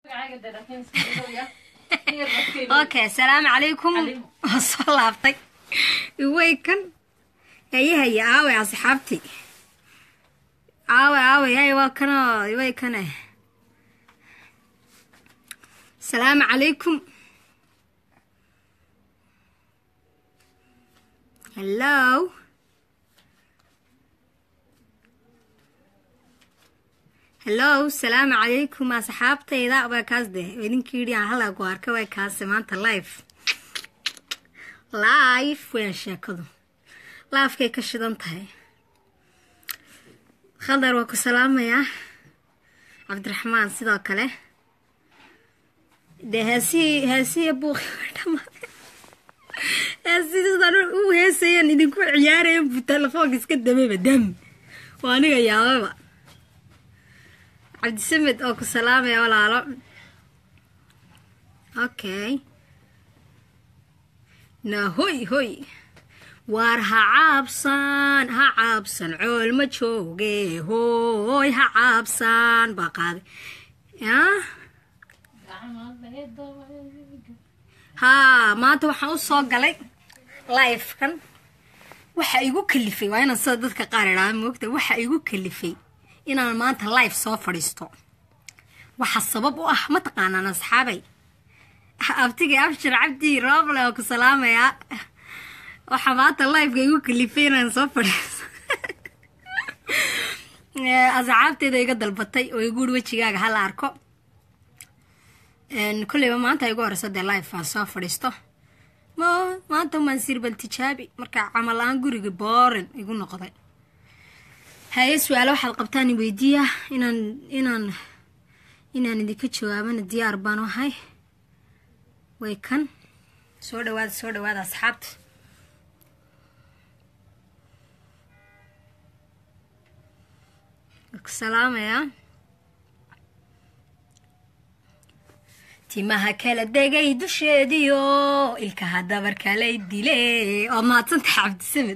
okay asalaamu calaykum waa soo laabtay iway kan haye haye aaway asxaabtii aaway aaway hay waa kanoo iway kane asalaamu calaykum hello hello asalaamu calaykum asxaabtayda waa kaas de idinkii yidhi aan halaa ku arka waa kaase maanta live live weyan sheekadu laafkay ka shidan tahay khadar waa ku salaamayaa cabdiraxmaan sidoo kale dee heesihii heesihii buuqi way dhamaaday heesihii sidaan u heesayan idinku ciyaarayan buu telefoonka iska damayba dam waa aniga yaababa cabdisamed oo ku salaamaya walaalo okay na hoy hoy waar ha caabsan ha caabsan cool ma jooge hooy ha caabsan baa qaaday ya haa maanta waxaan u soo galay livekan waxa igu kalifay waa inaan sida dadka qaar idhaada moogta waxa igu kalifay inaan maanta live soo fadhiisto waxa sabab u ah mataqaanaan asxaabay abtigay abshir cabdi rooble oo ku salaamayaa waxaa maanta liveka igu kalifay inaan soo fadhiisto asxaabteeda iga dalbatay oo igu uri wejigaaga hala arko kolleyba maanta igu horeyso dee live aan soo fadhiisto mo maanta umaan sirbal tijaabi marka camal aan guriga boorin igu noqday haye su-aalo waxaad qabtaan weydiiya inaan inaan inaan idinka jawaabana diyaar baan ahay way kan soo dhawaada soo dhawaada asxaabta salaamayaa timaha kala degay dusheediyo ilkaha dabarkalay dile oo mahadsantaha cabdisamed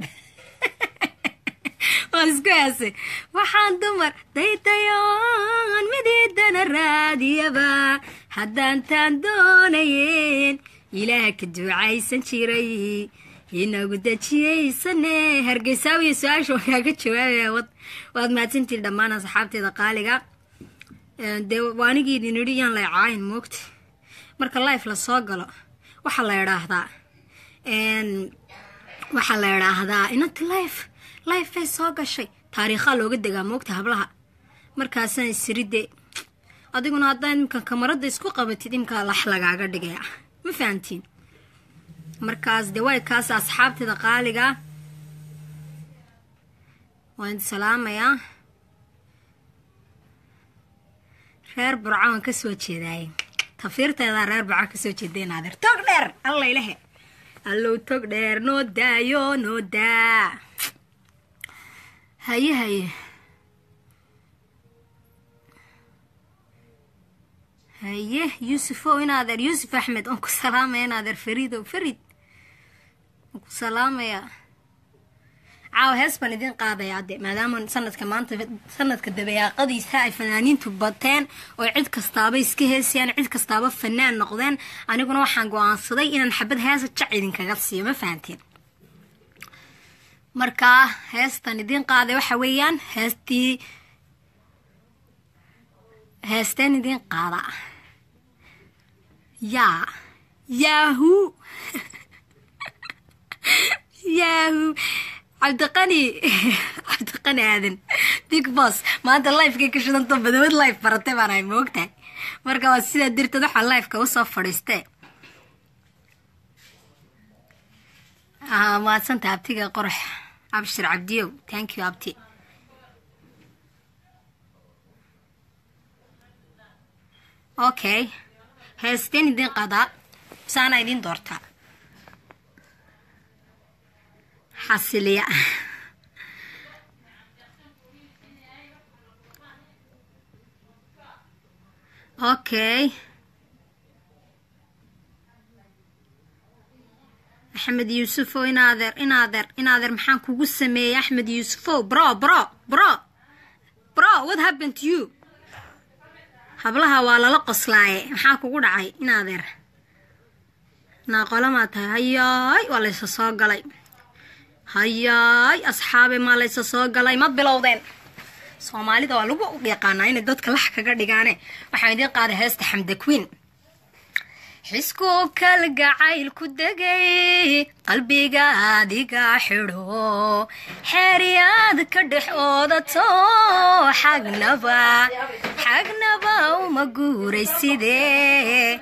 waan isku heesay waxaan dumar daydayoon midiidana raadiyaba haddaantaan doonayeen ilaah ka duucaysan jiray inagu dejiyaysane hargeysaawiya su-aasha waan kaaga jawaabaya waad mahadsantiin dhammaan asxaabteeda qaaliga dee waanigii idin idhi yaan lay caayin moogta marka life la soo galo waxaa la idhaahdaa waxaa la idhaahdaa inanti life life bay soo gashay taariikhaa looga degaa moogta hablaha markaasaan isiride adiguna haddaa imika kamaradda isku qabatid imkaa lax lagaaga dhigaya ma fahamtiin markaas dee way kaas asxaabteeda qaaliga waan idi salaamayaa reer burco waan ka soo jeedaaye tafiirteedaa reer burco kasoo jeedeen adeer tog dheer alla ilahe allow tog dheer noo daayo noo daa haye haye haye yuusufow in adeer yuusuf axmed oon ku salaamaya in adeer fariidow farid oon ku salaamaya caawa hees baan idiin qaadayaa de maadaama sanadka maanta sanadka dabayaaqadiisa ay fanaaniintu bateen oo cid kastaaba iska heesayaan cid kastaaba fanaan noqdeen aniguna waxaan go-aansaday inaan xabad heesa jac idinkaga siiyo ma fahanteen markaa heestan idiin qaaday waxa weeyaan heestii heesteen idiin qaada yaa yaahu yaahu cabdiqani cabdiqani aadan big boss maanta lifekay ka shidanto badawad life baratay baan ahay moogtahay marka waa sidaa dirteed waxaa lifeka usoo fadhiistee maadsanta abtiga qorax abshir cabdiyow thank you abti okay heesteen idiin qadaa saana idiin doortaa xasiliya okay axmed yuusufow inaadeer inaadeer inaadeer maxaan kugu sameeyey axmed yuusufow bro bro bro bro what happened to you hablaha waa lala qoslaaye maxaa kugu dhacay in adeer naaqolamaa tahay hayaay waa laysa soo galay hayaay asxaabe maa laysa soo galay ma bilowdeen soomaalida waa lagu yaqaanaa inay dadka lax kaga dhigaane waxaan idiin qaaday heesta xamda queen xisku kalgacayl ku degay qalbiga adiga xidho xeeryaad ka dhex oodato xagnaba xagnaba uma guuray sidee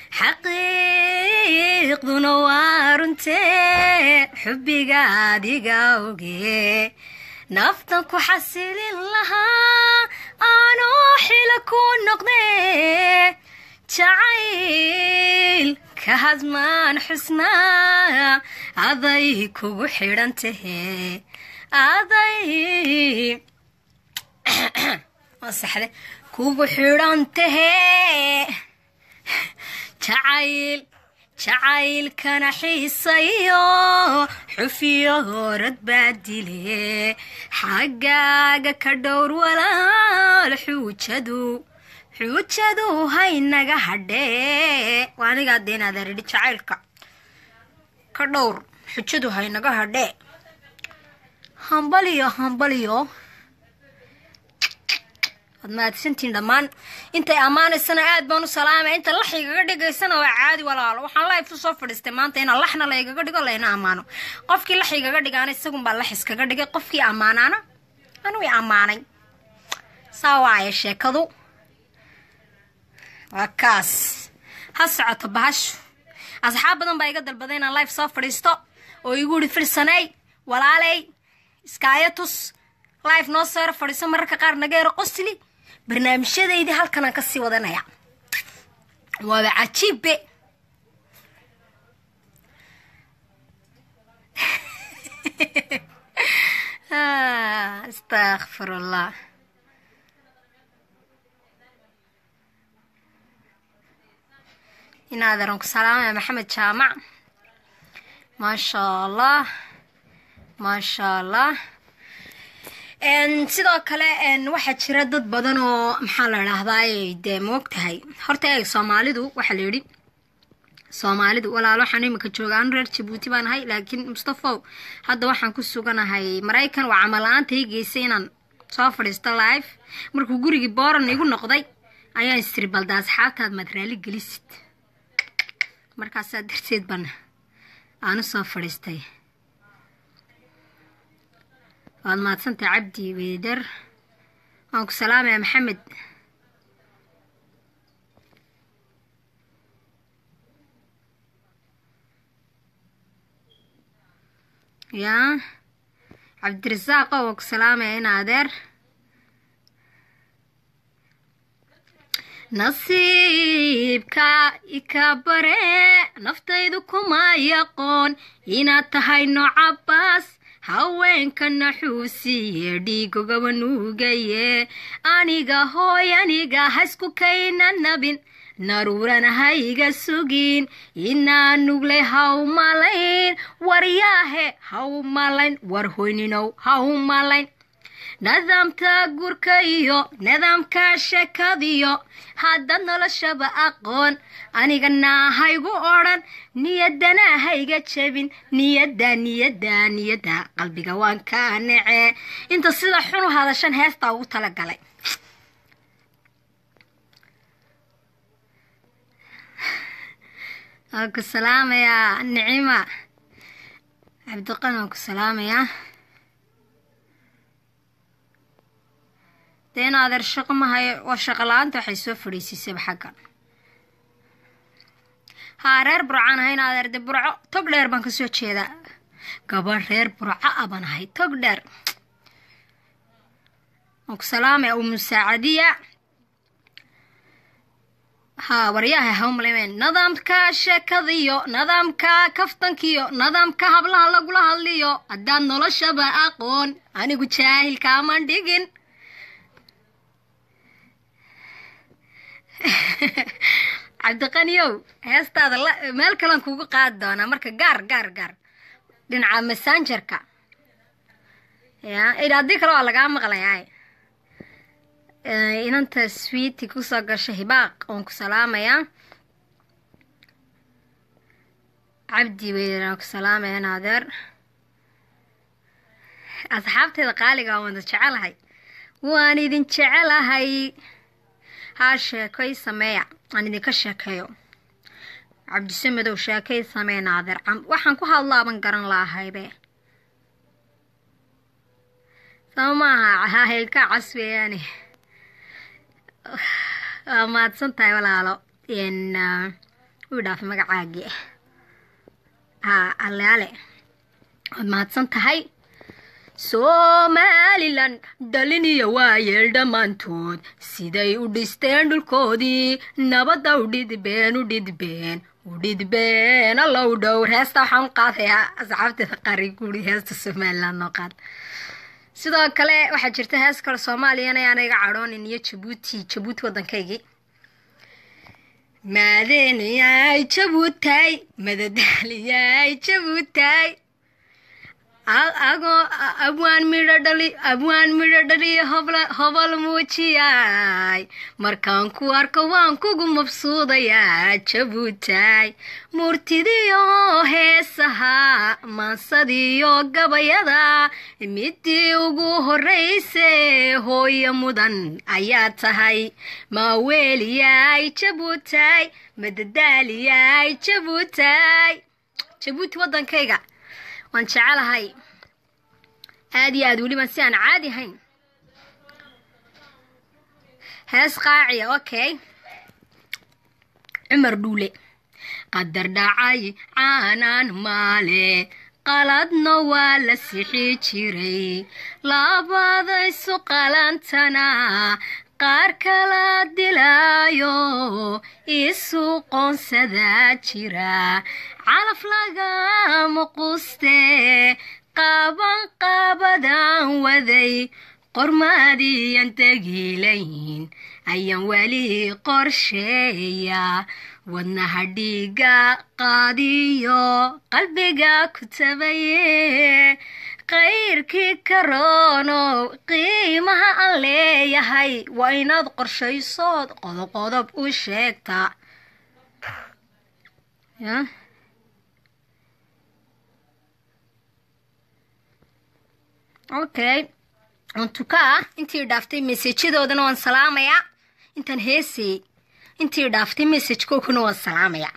xaqiiqduna waa runtee xubbiga adiga oge naftan ku xasilin lahaa aanoo xila ku noqdee jacayl ka hadmaan xusnaa aday kugu xidhan tahee aday saxde kugu xidhan tahee jacayl jacaylkana xiisayo xufiyo horad baa dile xaggaaga ka dhowr walaal xuujadu xuujadu haynaga hadhee waa anigaa deen adeeridhi jacaylka ka dhowr xujadu haynaga hadhee hambaliyo hambaliyo waad mahadsantiin dhammaan intay ammaanaysana aad baan u salaamay inta lax igaga dhigaysana waa caadi walaalo waxaan life u soo fadhiistay maanta inaan laxna la igaga dhigo layna ammaano qofkii lax igaga dhigaana isagunbaa lax iskaga dhigay qofkii ammaanaana anuu i ammaanay saa waaya sheekadu waa kaas ha socoto bahashu asxaab badan baa iga dalbaday inaan life soo fadhiisto oo igu ihi firsanay walaaley iskaayo tus life noo soo yaro fadhiiso mararka qaar naga yaro qosli barnaamijyadaydii halkanaan ka sii wadanaya waaba cajiibbe astakfirullah inaaderan ku salaamaya maxamed jaamac maasha allah maasha allah sidoo kale waxaa jira dad badan oo maxaa la idhaahdaay dee moog tahay horta eeg soomaalidu waxaa la yidhi soomaalidu walaalo waxaan iminka jooga anu reer jabuuti baan ahay laakiin mustafow hadda waxaan ku suganahay maraykan waa camal la-aanta ii geysay inaan soo fadhiisto live markuu gurigii booran igu noqday ayaan istiri balda asxaabtaad maad raali gelisid markaasaa darteed baan aanu soo fadhiistay waad mahadsantahay cabdi weydar waan ku salaamaya maxamed yaa cabdirasaaqo waan ku salaamaya in adeer nasiibka ika bare naftaydu kuma yaqoon inaad tahay noocabaas haweenka naxuusiye dhiigogaba nuugaye aniga hooy aniga haysku kayna nabin naruurana hayga sugin inaa nuglay haw malayn waryaahe haw malayn war hoyninow haw malayn nidaamka gurka iyo nidaamka sheekadiyo haddaad noloshaba aqoon aniga naahaygu odhan niyadana hayga jebin niyadda niyadda niyadda qalbiga waan ka nece inta sida xun u hadashan heestaa ugu talagalay waan ku salaamayaa nicima cabdiqan waan ku salaamayaa dee in adeer shaqo mahayo waa shaqo la-aanta waxay soo fadhiisiisayba xaggan haa reer burcaan ahay in adeer de burco tog dheer baan kasoo jeedaa gabadh reer burco a baan ahay tog dheer waan ku salaamaya umu saacadiya haa waryaha hawmalemen nidaamka sheekadiyo nidaamka kaftankiyo nidaamka hablaha lagula hadliyo haddaad noloshaba aqoon anigu jaahilkaaman dhigin cabdiqaniyow heestaada meel kalean kugu qaadi doonaa marka gaar gaar gaar dhinaca massangerka ya haddii kale waa lagaa maqlayaa inanta swiiti kusoo gasha hibaaq oon ku salaamayaa cabdi weynaan ku salaamaya naadeer asxaabteeda qaaliga waan wada jecelahay waan idin jecelahay haa sheekoy sameeya aan idinka sheekeeyo cabdisamedow sheekay samee naadeer waxaan ku hadlaaban garan lahaybe sama maaha hahaylka cas weeyaane waa mahadsan tahay walaalo wuu dhaafay magacaagii haa alleale waad mahadsan tahay somalilan dhaliniya waayeel dhammaantood siday u dhisteen dhulkoodii nabadda u dhidbeen u dhidbeen u dhidbeen allow dhowr heesta waxaan u qaadayaa asxaabteeda qari guri heesta somalilan noo qaad sidoo kale waxaa jirta hees kale soomaaliyana ayaana iga cadhoonin iyo jabuuti jabuuti waddankaygii maadeeniyay jabuutay madadaaliyay jabuutay agoo abwaan midho dhali abwaan midho dhaliyo hobol muujiyay markaan ku arko waan kugu mabsuudayaa jabuutay murtidiyo heesaha maansadiyo gabayada midii ugu horrayse hooyo mudan ayaa tahay maaweeliyay jabuutay madadaaliyay jabuutay jabuuti waddankayga waan jecelahay aada iyo aad weliban si aan caadi ahayn hees qaaciya okay cumar dhuule qadar dhacay caanaan maale qaladna waa la sixi jiray labadaysu qalantana qaar kala dilaayo isu qoonsadaa jira calaf lagama quste qaaban qaabadaan waday qormaadiyan tegiilayn ayaan weli qorsheeya wadnaha dhiiga qaadiyo qalbiga ku tabaye qayrkii karoonow qiimaha aan leeyahay waa inaad qorshaysood qodob-qodob u sheegtaa okay untuka ah intii dhaaftay mesajyadoodana waan salaamayaa intaan heesayey intii dhaaftay messajkookuna waan salaamayaa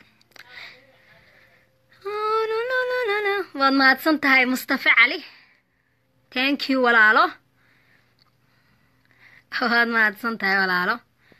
waad mahadsan tahay mustafe cali thank you walaalo waad mahadsan tahay walaalo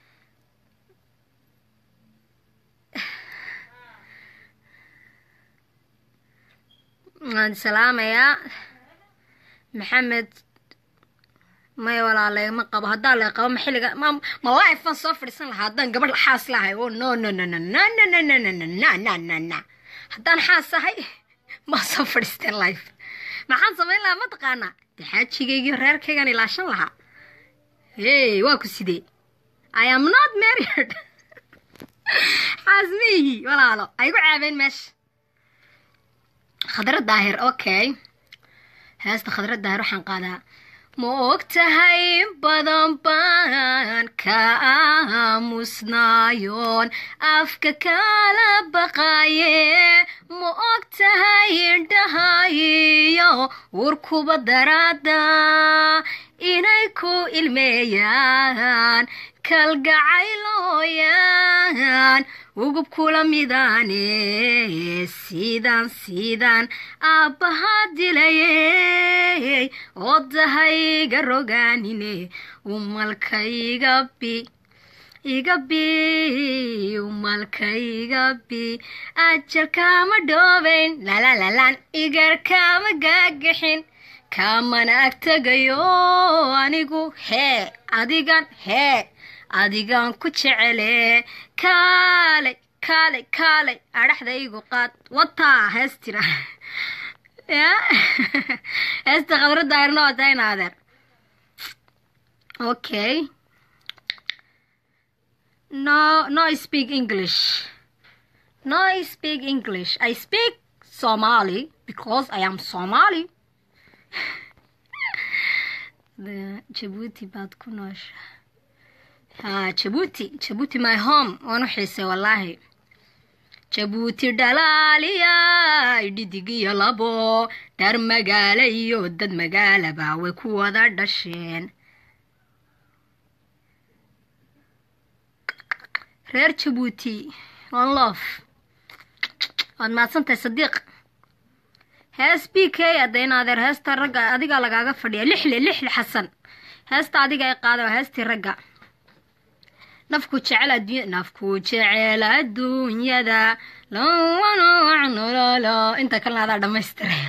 waan salaamayaa maxamed may walaa leegma qabo haddaa lee qabo ma xilliga ma ma lifean soo fadhiisan lahaa haddaan gabadh xaas lahay o no no no no no no no no no no no no no no haddaan xaas ahay ma soo fadhiisteen life maxaan samayn lahaa mataqaanaa de xaajigaygii reerkaygaan ilaashan lahaa hey waa ku sidee i am not married xaas maihi walaalo ay gu caabeen meesha khadra daahir okay heesta khadra daahir waxaan qaadaa ma og tahay badan baan ka aamusnaayoon afka kala baqaye ma og tahay indhahayiyo urkuba daraada inay ku ilmeeyaan kalgacaylooyaan ugub kula midaane sidaan sidaan aabbahaa dilayey oodahayga rogaanine umalka iga bi iga bi umalka iga bi ajalkaama dhoobayn lalalalan igarkaama gaagixin kaamana agtegayo anigu hee adigan hee adigan ku jecele kaalay kaalay kaalay adhaxdaygu qaad wataa hees tira heesta khadra daahirna waa tahay naadeer okay no no speak english no speak english i speak somali because i am somali jabuuti baad ku noosha ha jabuuti jabuuti my home waan u xiisay wallaahi jabuuti dhalaaliya dhidig iyo labo dhar magaalo iyo dad magaalaba way ku wada dhasheen reer jabuuti one lof waad mahadsantahay sadiiq hees b k adda in adeer heesta ragga adigaa lagaaga fadhiya lixle lixle xasan heesta adiga ay qaada waa heestii ragga nafku jecel adduunya nafku jecel adduunyada lolo inta kalena adaa dhammaystiray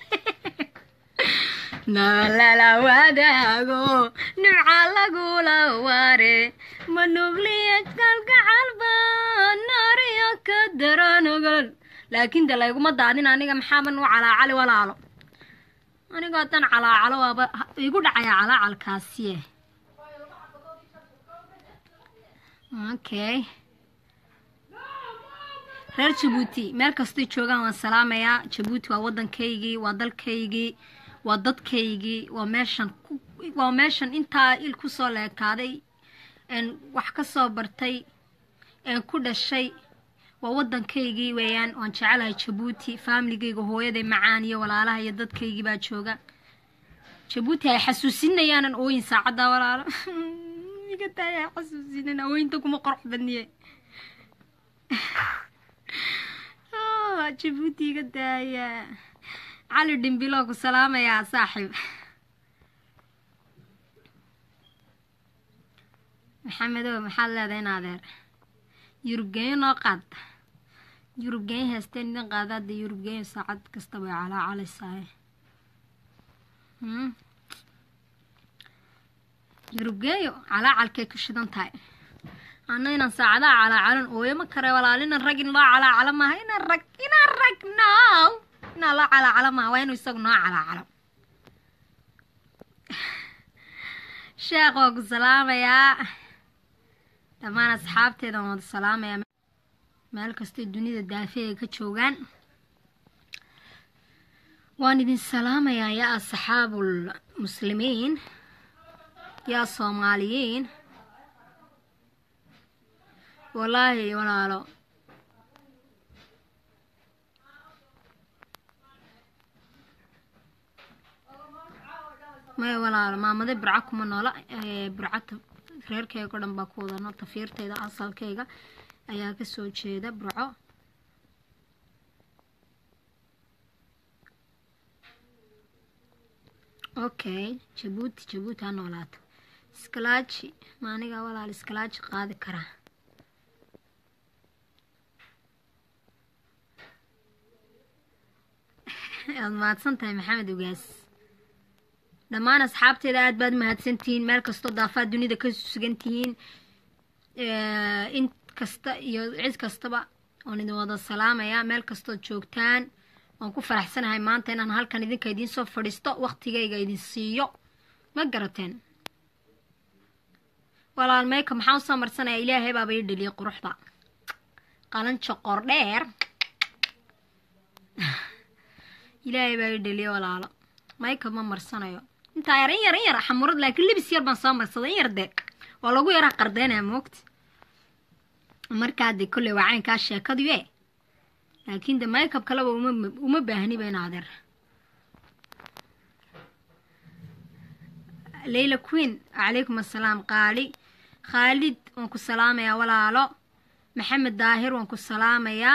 nalala wadaago nimca lagula ware manugliya kalgacalba naariyo ka daranogol laakiin de layguma daadin aniga maxaaban u calaacali walaalo anigo haddaan calaacalo waaba igu dhacaya calaacalkaasiye okay reer jabuuti meel kastay joogaan waan salaamayaa jabuuti waa waddankaygii waa dalkaygii waa dadkaygii waa meeshan waa meeshan intaa il kusoo leekaaday een wax ka soo bartay een ku dhashay waa waddankaygii weeyaan waan jecelahay jabuuti faamiligayga hooyaday macaan iyo walaalaha iyo dadkaygii baa jooga jabuuti ay xasuusinayaanan ooyin saacaddaa walaalo iga taaya xasuusinin ooyinta kuma qorox badniye jabuuti iga daaya cali dhimbiloo ku salaamayaa saaxiib maxamedow maxaad leedahay in adeer yurubgeeyo noo qaad yurubgeeyo heesteen idin qaadaada yurubgeeyo saacad kasta way calaacalaysaay yurubgeeyo calaacalkay ku shidan tahay ana inaan saacadaha calaacalan ooyo ma kare walaal inaan rag in loo calaacalo maaha inaan rag inaan rag no inaan loo calaacalo maaha waa inuu isagu noo calaacalo sheekh waa ku salaamayaa dhammaan asxaabteeda waan wada salaamayaa meel kastay dunida daafeega ka joogaan waan idin salaamayaa yaa asxaabul muslimiin yaa soomaaliyiin wallaahi walaalo maya walaalo maamade burca kuma noola burcata reerkeyga o dhan baa ku wadano tafiirtayda asalkayga ayaa kasoo jeeda burco okay jabuuti jabuuti ha noolaato iskalaaji ma anigaa walaal iskalaaji qaadi karaa waad mahadsan tahay maxamed ugaas dhammaan asxaabteeda aad baad mahadsantihiin meel kastoo daafaad dunida ka sugan tihiin in kasta iyo cid kastaba oon idin wada salaamayaa meel kastood joogtaan waan ku faraxsanahay maanta inaan halkan idinka idiin soo fadhiisto waktigayga idin siiyo ma garateen walaal meyka maxaan usoo marsanaya ilaahay baaba ii dheliyay quruxda qalanjo qordheer ilaahay baa ii dheliya walaalo mayka ma marsanayo intaa yar in yar in yar xamurad laakiin libis yar baan soo marsaday in yar dee waa lagu yaraa qardeynaya moogta markaa dee kolley waa caynkaa sheekadu e laakiin de maykab kaleba uma uma baahniba in adeer leyla queen calaykum assalaam qaali khaalid waan ku salaamayaa walaalo maxamed daahir waan ku salaamayaa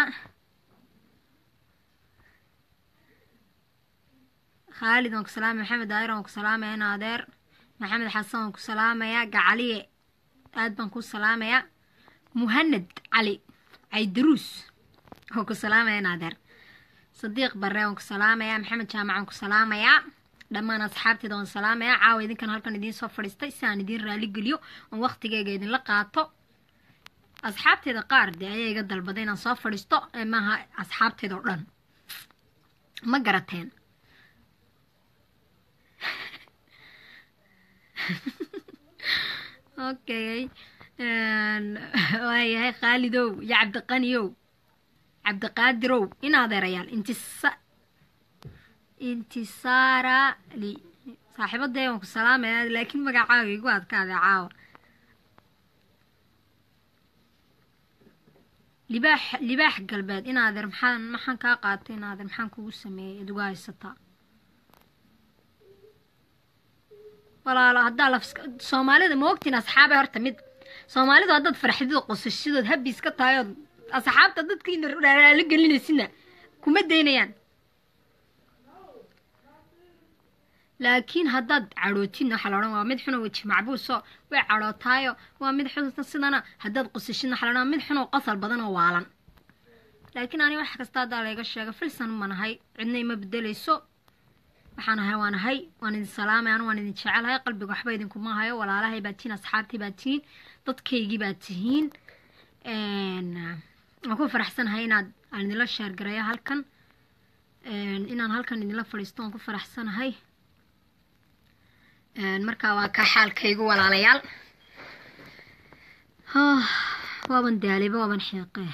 khaalid waan ku salaamaya maxamed daahir waan ku salaamaya in adeer maxamed xasan waan ku salaamayaa gacaliye aad baan ku salaamayaa muhanad cali caydaruus waan ku salaamaya in adeer sadiiq barre waan ku salaamayaa maxamed jaamac waan ku salaamayaa dhammaan asxaabteeda waan salaamayaa caawa idinkan halkan idiin soo fadhiistay si aan idiin raali geliyo oon waktigeyga idinla qaato asxaabteeda qaar dee ayaa iga dalbaday inaan soo fadhiisto ee maaha asxaabteeda oo dhan ma garateen okay waayahay khaalidow iyo cabdiqaniyow cabdiqaadirow in adeerayaal intisa intisaara li saaxiibadee waan ku salaamaya laakiin magacaaga igu adkaada caawa libaax libaax galbeed inaadeer maxaan maxaan kaa qaatay inaadeer maxaan kugu sameeyey ad uga haysataa walaalo haddaa laf soomaalida ma ogtiin asxaabe horta mid soomaalidu haddaad farxadido qosashadood habis ka tahay ood asxaabta dadkiina raali gelinaysidna kuma daynayaan laakiin haddaad cadhootidna waxaa la odhan waa mid xunoo weji macbuuso way cadhootaayo waa mid xun sidana haddaad qosashidna waxaa la odhan waa mid xunoo qosal badan oo waalan laakiin ani wax kasta haddaa layga sheega filsan ma nahay cidna ima bedelayso waxaan ahay waan ahay waan idin salaamay anu waan idin jecelahay qalbiga waxba idinkuma hayo walaalahay baa tihiin asxaabtii baa tihiin dadkaygii baa tihiin waan ku faraxsanahay inaad aan idinla sheergareeyo halkan inaan halkan idinla fadhiisto waan ku faraxsanahay markaa waa kaa xaalkaygu walaalayaal waaban daaliba waaban xeeqee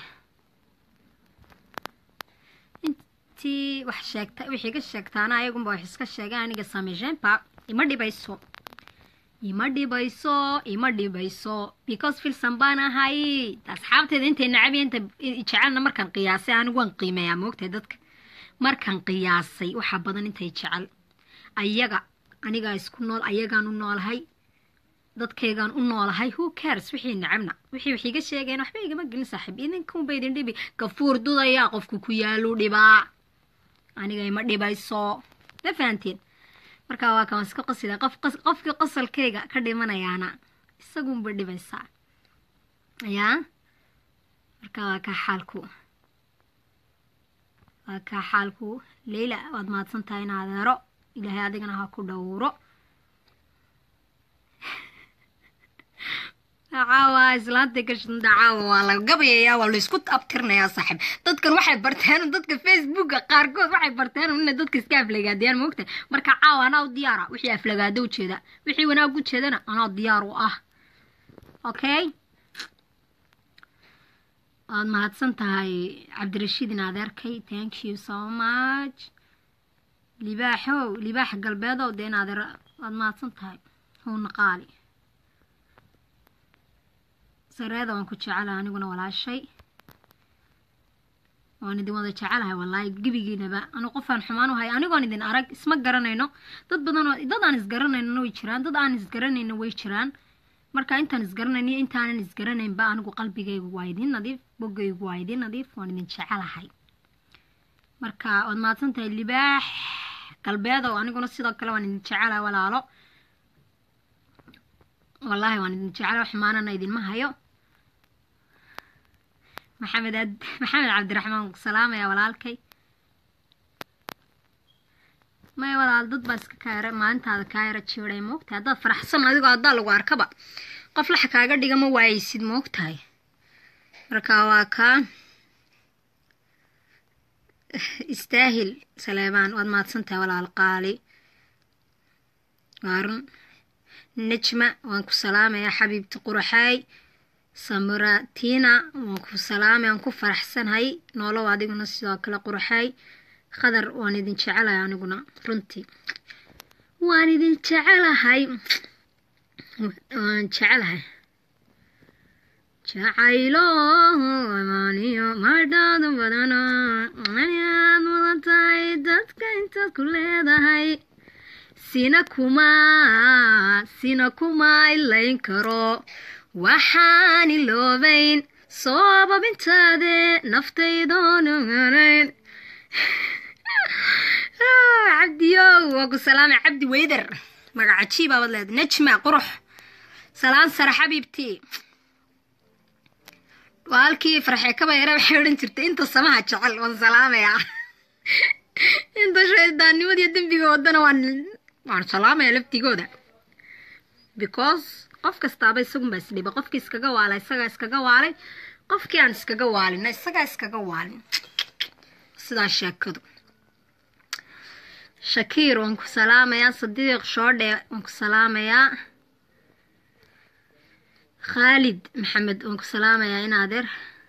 intii wax sheegta wixii ka sheegtaana ayagunba wax iska sheegay aniga sameysheynba ima dhibayso ima dhibayso ima dhibayso because filsan baan ahay asxaabteeda intay nacab inta jecelna markaan qiyaasay anigu waan qiimeeyaa moogtahay dadka markaan qiyaasay waxaa badan intay jecel ayaga anigaa isku nool ayagaan u noolahay dadkaygaan u noolahay who cares wixii nacabna wixii wax iga sheegeen waxba igama gelin saaxiib idinkunba idin dhibi gafuur dudayaa qofku ku yaalu dhibaa aniga ima dhibayso ma fahanteen markaa waa kawan iska qasila qof qofkii qosalkayga ka dhimanayaana isagunba dhibaysaa yaa markaa waa kaa xaalku waa kaa xaalku leyla waad mahadsan tahay in adeero ilaahay adigana ha ku dhowro caawa islaanta gashanda caawa waa la gabayayaa waa laysku abtirnayaa saaxiib dadkan waxay barteen dadka facebooka qaarkood waxay barteen inay dadka iska aflagaadiyaan moogta marka caawa anaa u diyaara wixii aflagaado ujeeda wixii wanaag ujeedana anaa diyaar u ah okay waad mahadsan tahay cabdirashiid in adeerkay thank you so much libaaxow libaax galbeedow dee in adeer waad mahadsan tahay howna qaali sareeda waan ku jecelahay aniguna walaashay waan idin wada jecelahay wallaahi gebigiinaba anu qofaan xumaan u hay anigoon idin arag isma garanayno dad badanoo dad aan isgaranaynona way jiraan dad aan isgaranayno way jiraan marka intaan isgaranayniyo intaanan isgaranaynba anigu qalbigaygu waa idin nadiif boggaygu waa idin nadiif waan idin jecelahay marka waad mahadsan tahay libaax galbeedow aniguna sidoo kale waan idin jecelahay walaalo wallaahi waan idin jecelahay xumaanana idinma hayo maxamed ad maxamed cabdiraxmaan ku salaamaya walaalkay may walaal dad baa iska kaayara maalintaada kaayara jiiday moogtahay haddaad faraxsan adigoo haddaa lagu arkaba qof laxa kaaga dhiga ma waayeysid moogtahay marka waa kaa istaahil saleebaan waad mahadsan tahay walaal qaali waarun nejma waan ku salaamayaa xabiibti quraxaay samuratina waan ku salaamay waan ku faraxsanahay noolow adiguna sidoo kale quraxaay qadar waan idin jecelahay aniguna runtii waan idin jecelahay waan jecelahay jacaylo amaaniyo madhaadu badano ayaad mudan tahay dadka intaad ku leedahay sina kuma sina kuma ilayn karo waxaan iloobayn soobabintaade naftaydoonuganayn cabdiyow waa ku salaamay cabdi weyder magaca jiibaabaad leeda nejma qurux salaan sare xabiibtii waa halkii farxee kaba yare waxay odhan jirtay inta samaha jecel waan salaamayaa inta shaydaannimadiyo dembiga wadana waan waan salaamayaa laftigooda because qof kastaaba isagunbaa isdhiba qofkii iskaga waala isagaa iskaga waalay qofkii aan iskaga waalina isagaa iskaga waalin sidaa sheekadu shakiir waan ku salaamayaa sadiiq shoodhe waan ku salaamayaa khaalid maxamed waan ku salaamayaa in adeer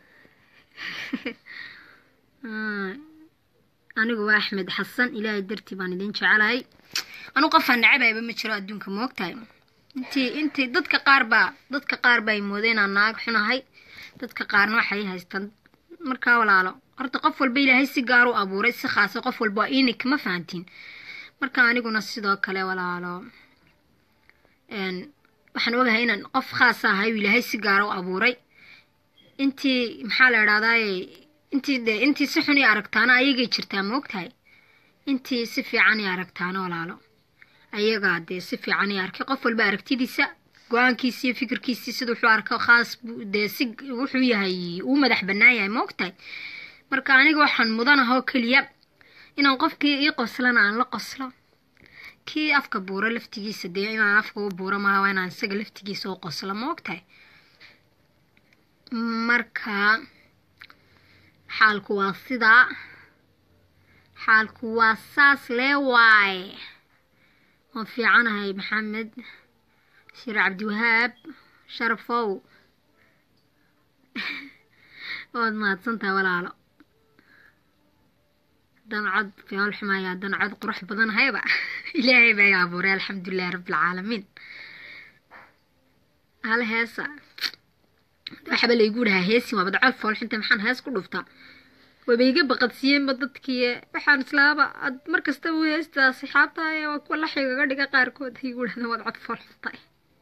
anigu waa axmed xasan ilaahay dartii baan idin jecelahay anigu qofaan nacabayba ma jiro adduunka moogtahay intii intii dadka qaar baa dadka qaar baa moodeen aan naag xunahay dadka qaarna waxay haystaan markaa walaalo horta qof walba ilaahay si gaar u abuuray si khaasa qof walba waa inik ma fahantiin marka aniguna sidoo kale walaalo waxaan ogahay inaan qof khaas ahay uu ilaahay si gaara u abuuray intii maxaa la idhahdaaye intii de intii si xun i aragtaana ayagay jirtaa ma ogtahay intii si fiican i aragtaana walaalo ayagaa dee si fiican i arkay qof walba aragtidiisa go-aankiisi iyo fikirkiisii sida wuxuu arko khaas dee si wuxuu yahay uu madax bannaan yahay ma ogtahay marka aniga waxaan mudanahoo keliya inaan qofkii ii qoslana aan la qoslo kii afka buuro laftigiisa dee inaan afka u buuro malaha waa inaan isaga laftigiisa u qoslo ma ogtahay marka xaalku waa sidaa xaalku waa saas lee waaye waan fiicanahay maxamed shir cabdiwahaab sharafow waad mahadsantaha walaalo haddaan cod fiol xumaya haddaan cod qurux badan hayba ilaahay baa i abuuray alxamdulilahi rabbilcaalamiin hal heesa waxba laygu dhahaa heesin waabad cod foolxinta maxaan hees ku dhuftaa waba iga baqadsiiyeenba dadkii waxaan islaaba ad mar kastaba heestaa asxaabtaay waa kuwa laxigaga dhiga qaarkood igu dhahda waad cod foolxuntay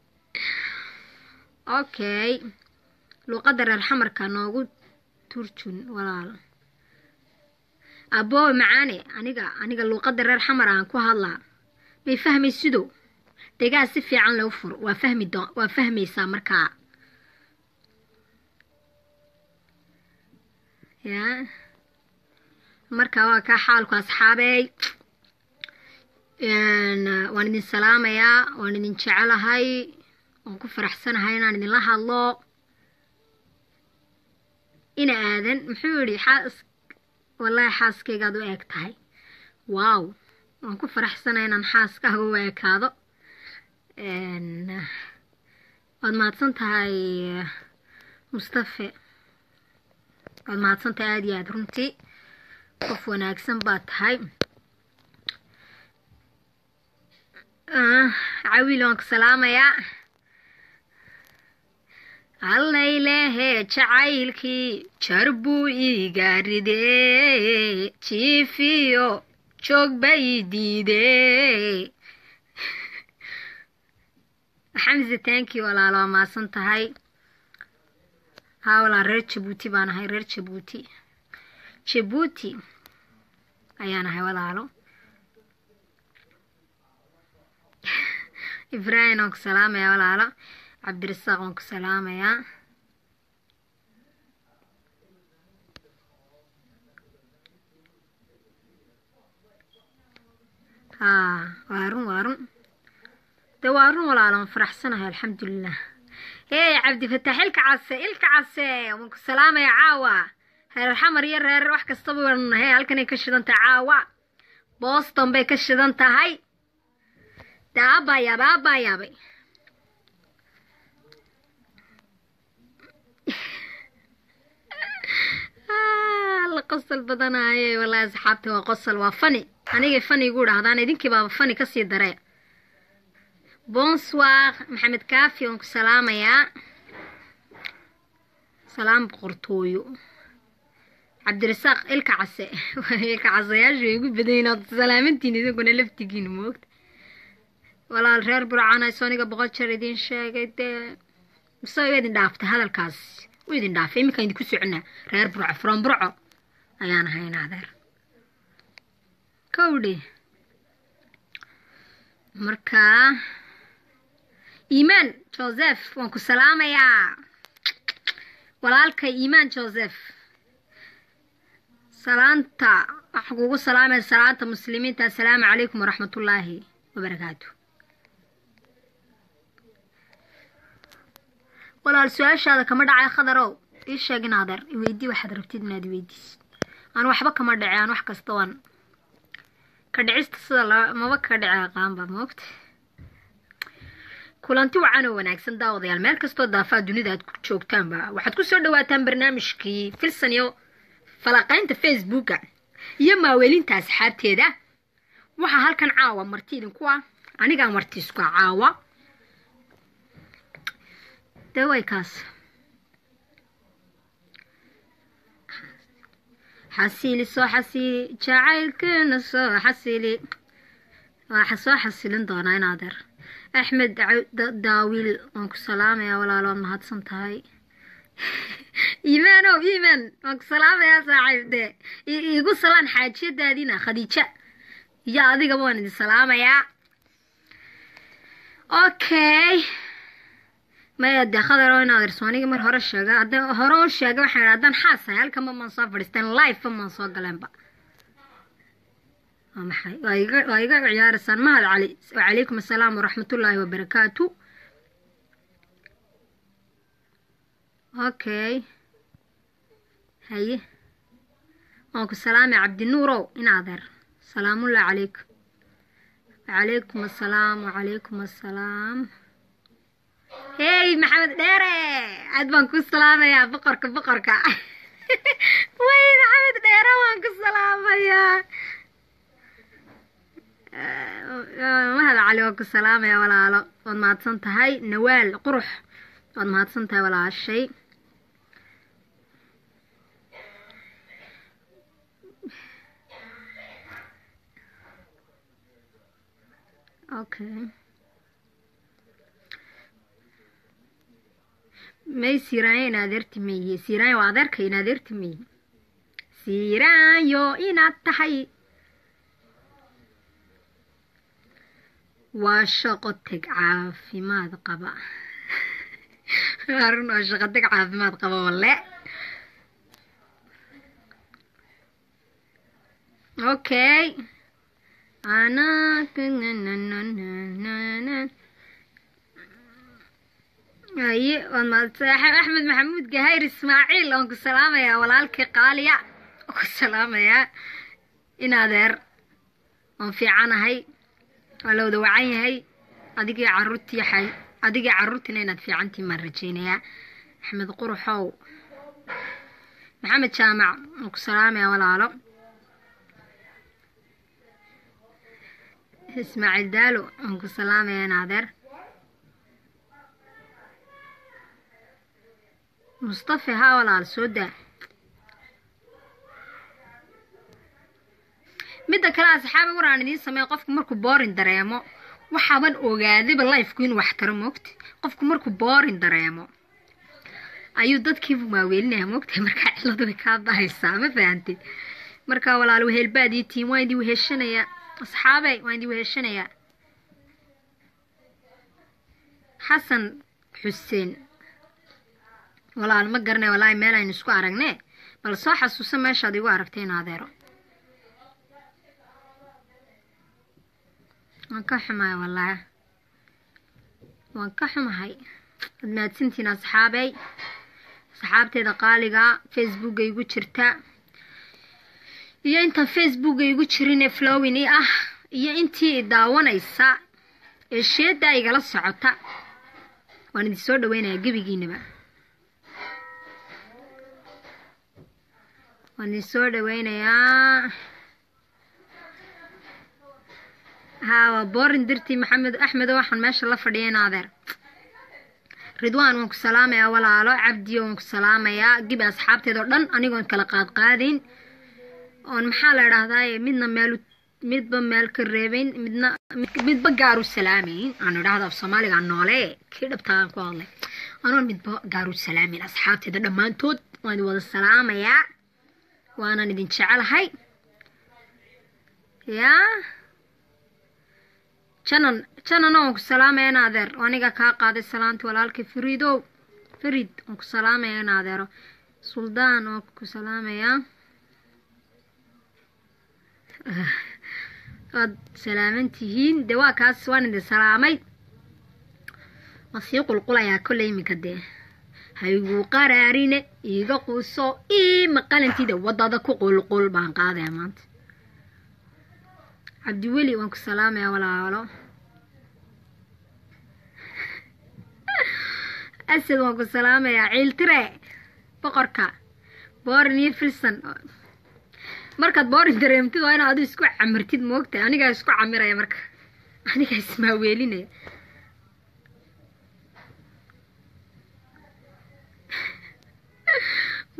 okay luuqadda reer xamarka noogu turjun walaal aboowe macaane aniga aniga luuqadda reer xamar aan ku hadlaa may fahmay sido degaa si fiican loo fur waa fahmi doo waa fahmaysaa markaa yaa markaa waa kaa xaalku asxaabeey waan idin salaamayaa waan idin jecelahay waan ku faraxsanahay inaan idinla hadlo ina aadan muxuu yidhi xaas wallaahi xaaskaygaad u eeg tahay waaw waan ku faraxsanay inaan xaaskaaga u ekaado waad mahadsan tahay mustafe waad mahadsan tahay aada iyo aada runtii qof wanaagsan baad tahay cawiil waan ku salaamayaa allaylehe jacaylkii jar buu iiga ridee jiifiyo joog bay diidee xamse tankii walaalo waa maasan tahay haa walaa reer jabuuti baan ahay reer jabuuti jabuuti ayaan ahay walaalo ibraahim waan ku salaamayaa walaalo cabdirasaaq waan ku salaamayaa haa waa run waa run de waa run walaalo waan faraxsanahay alxamdulilah hey cabdifataax ilka case ilka case waan ku salaamayaa caawa reer xamar iyo reer wax kastaba waan nahay halkanay ka shidan tahay caawa boston bay ka shidan tahay de aabaa yaabay aabaa yaabay la qosol badanaaye wallaahi asxaabta waa qosol waa fani anigay fani igu dhahdaan idinkii baaba fani kasii daree bonsoir maxamed kaafi waan ku salaamayaa salaam boqortooyo cabdirasaaq ilka case ilka casayaashu way igu badayin ood salaamantiin idinkuna laftigiina moogta walaal reer burcana soniga boqol jeer idiin sheegay dee mise waa idin dhaaftay hadalkaas wuu idin dhaafay iminkaan idinku soconaa reer burco from burco ayaan ahayn adeer kowdhi markaa iimaan joseph waan ku salaamayaa walaalka iimaan joseph salaanta waxaa kugu salaamaya salaanta muslimiinta assalaamu calaykum waraxmatullaahi wabarakaatu walaal su-aashaada kama dhacay khadarow ii sheeg in adeer iweydii waxaad rabtid inaad iweydiisid aan waxba kama dhace aan wax kasta waan ka dhicista sida la maba ka dhici aqaanba moogta kulanti wacan oo wanaagsan daawadayaal meel kastoo daafaa dunida aad ku joogtaanba waxaad ku soo dhawaataan barnaamijkii filsan iyo falaqaynta facebooka iyo maaweelinta asxaabteeda waxaa halkan caawa marti idinku ah anigaa marti isku ah caawa dee way kaas xasili soo xasili jacaylkeena soo xasili waa soo xasilin doonaa in adeer axmed daawiil waan ku salaamayaa walaalo waad mahadsan tahay iimaanow iimaan waan ku salaamayaa saaxiibde iigu salaan xaajiyadaadiina khadiija iyo adigaba waan idin salaamayaa okay maya dee khadaro in adeerso anigi mar hore sheega hadda hore u sheega waxaan idhi haddaan xaasahay halkanba maan soo fadhiisteen live-ba maan soo galeenba waa maxay waa iga waa iga ciyaaraysaan mahad cali wacalaykum assalaam waraxmatullaahi wabarakaatu okay haye waan ku salaamay cabdinuurow in adeer salaamullahi calaykum wacalaykum assalaam wacalaykum assalaam hey maxamed dheere aad baan ku salaamayaa boqorka boqorka way maxamed dheere waan ku salaamayaa mahad cali waan ku salaamayaa walaalo waad mahadsan tahay nawaal qurux waad mahadsan tahay walaashay okay may siiraanyo in adeerti meye siiraanyo waa adeerka in adeerti meye siiraanyo inaad tahay waa shaqo teg caafimaad qaba arun waa shaqo teg caafimaad qaba walle okay ana haye waad mahadsan axmed maxamuud gahayr ismaaciil waan ku salaamayaa walaalkii qaaliya waan ku salaamayaa in adeer waan fiicanahay waa la wada wacan yahay adigii caruurtii adigii caruurtiina inaad fiicantiin maan rajeynayaa axmed quruxow maxamed jaamac waan ku salaamayaa walaalo ismaaciil daalo waan ku salaamayaa in adeer mustafa haa walaal soo daa midda kale asxaabi war aan idiin sameeya qofku markuu boorin dareemo waxaaban ogaadayba lifeku inuu wax taro moogta qofku markuu boorin dareemo ayuu dadkiibu maaweelinaya moogtahay markaa ciladu way kaa bahaysaa ma fahantid markaa walaal wehelbaad ii tiim waan idin weheshanayaa asxaabe waan idin weheshanayaa xasan xuseen walaal ma garanay walaahi meel aynu isku aragne bal soo xasuusa meeshaad igu aragtay in adeero waan ka xumahay wallaahi waan ka xumahay ad mahadsantiin asxaabey asxaabteeda qaaliga facebooka igu jirta iyo intaan facebooka igu jirin ee flowin i ah iyo intii i daawanaysa ee sheedaa igala socota waan idin soo dhaweynayaa gebigiinaba waan idin soo dhaweynayaa haa waa boorin dirtii maxamed axmedo waxaan meesha la fadhiya in adeer ridwaan waan ku salaamayaa walaalo cabdiyo waan ku salaamayaa gibi asxaabteed oo dhan anigoon kala qaadqaadayn oon maxaa la idhaahdaa midna meel midba meel ka reebayn midna midba gaaru salaamayn aan idhaahda af soomaaliga noole kii dhabtaan ku hadlay anoon midba gaaru salaamayn asxaabteeda dhammaantood waan idin wada salaamayaa waanan idin jecelahay yaa janan janana waan ku salaamaya in adeer aniga kaa qaaday salaanti walaalkay fariidow farid waan ku salaamaya in adeero suldaan waan ku salaamayaa waad salaaman tihiin dee waa kaas waan idin salaamay waa sii qulqulayaa kolley iminka dee hayguu qaraarine iiga quuso ii maqalantida waddada ku qulqul baan qaadaya maanta cabdiweli waan ku salaamayaa walaalo asad waan ku salaamayaa ciiltire boqorka boorin iyo filson markaad boorin dareemtid waa inaad adu isku camirtid moogta anigaa isku camiraya marka anigaa ismaaweelinaya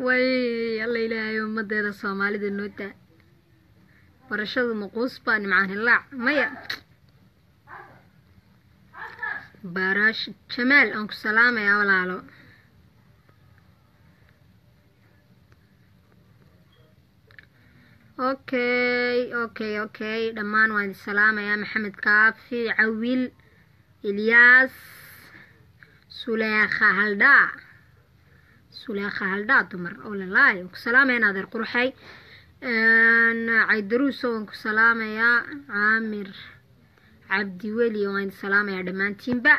way alla ilaahay ummadeeda soomaalida noo daa barashadu maquus baa nimcaan hilaac maya baarash jamaal aan ku salaamayaa walaalo okay okay okay dhammaan waan idin salaamayaa maxamed kaafi cawil ilyaas suleekha haldhaa suleekha haldhaa dumar oo lalaay waan ku salaamaya naadeer qurxay caydaruuso waan ku salaamayaa caamir cabdiweli waan idin salaamayaa dhammaantiinba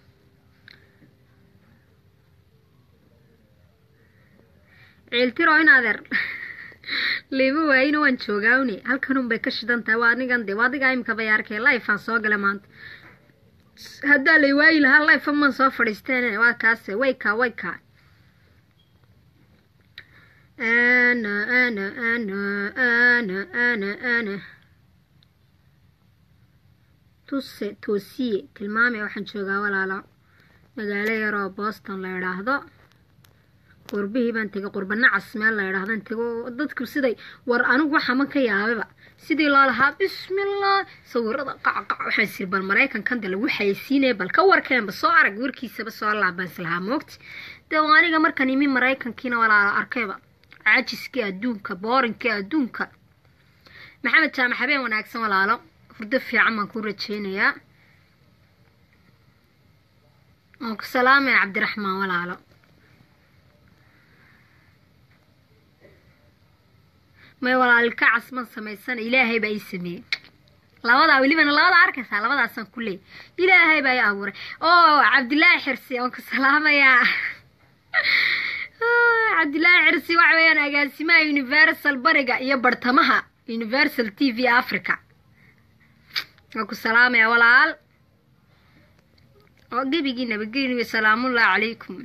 ciiltiro in adeer liiba waayina waan joogaawne halkanun bay ka shidan tahay waa anigan de waa adigaa imika bay arkay lifeaan soo gala maanta haddaa lay waayi lahaa life maan soo fadhiisteen waa kaase wayka wayka ana ana ana ana ana ana tuse toosiye tilmaamay waxaan joogaa walaalo magaalo yaroo boston la idhaahdo qurbihii baan tegay qurba nacas meel la idhaahdan tego dadku siday war anigu waxaman ka yaababa sidii loo lahaa bismillah sawirada qacqac waxaan siri bal maraykankan de lagu xayeysiinaya bal ka warkeenba soo arag warkiisaba soo laabaan islahaa moogti dee aniga markan imi maraykankiina walaalo arkayba cajiskii adduunka boorinkii adduunka maxamed jaamac habeen wanaagsan walaalo hurdo fiican baan ku rajeynayaa waan ku salaamaya cabdiraxmaan walaalo may walaalka casman samaysana ilaahay baa ii sameeyey labadaa welibana labadaa arkaysaa labadaasaan ku leeyay ilaahay baa ii abuuray oo cabdilaahi xirsi waan ku salaamayaa cabdilaahi xirsi waxa weeyaan agaasimaha universal bariga iyo bartamaha universal t v africa waan ku salaamayaa walaal oo gebigii nabadgeliyo salaamullahi calaykum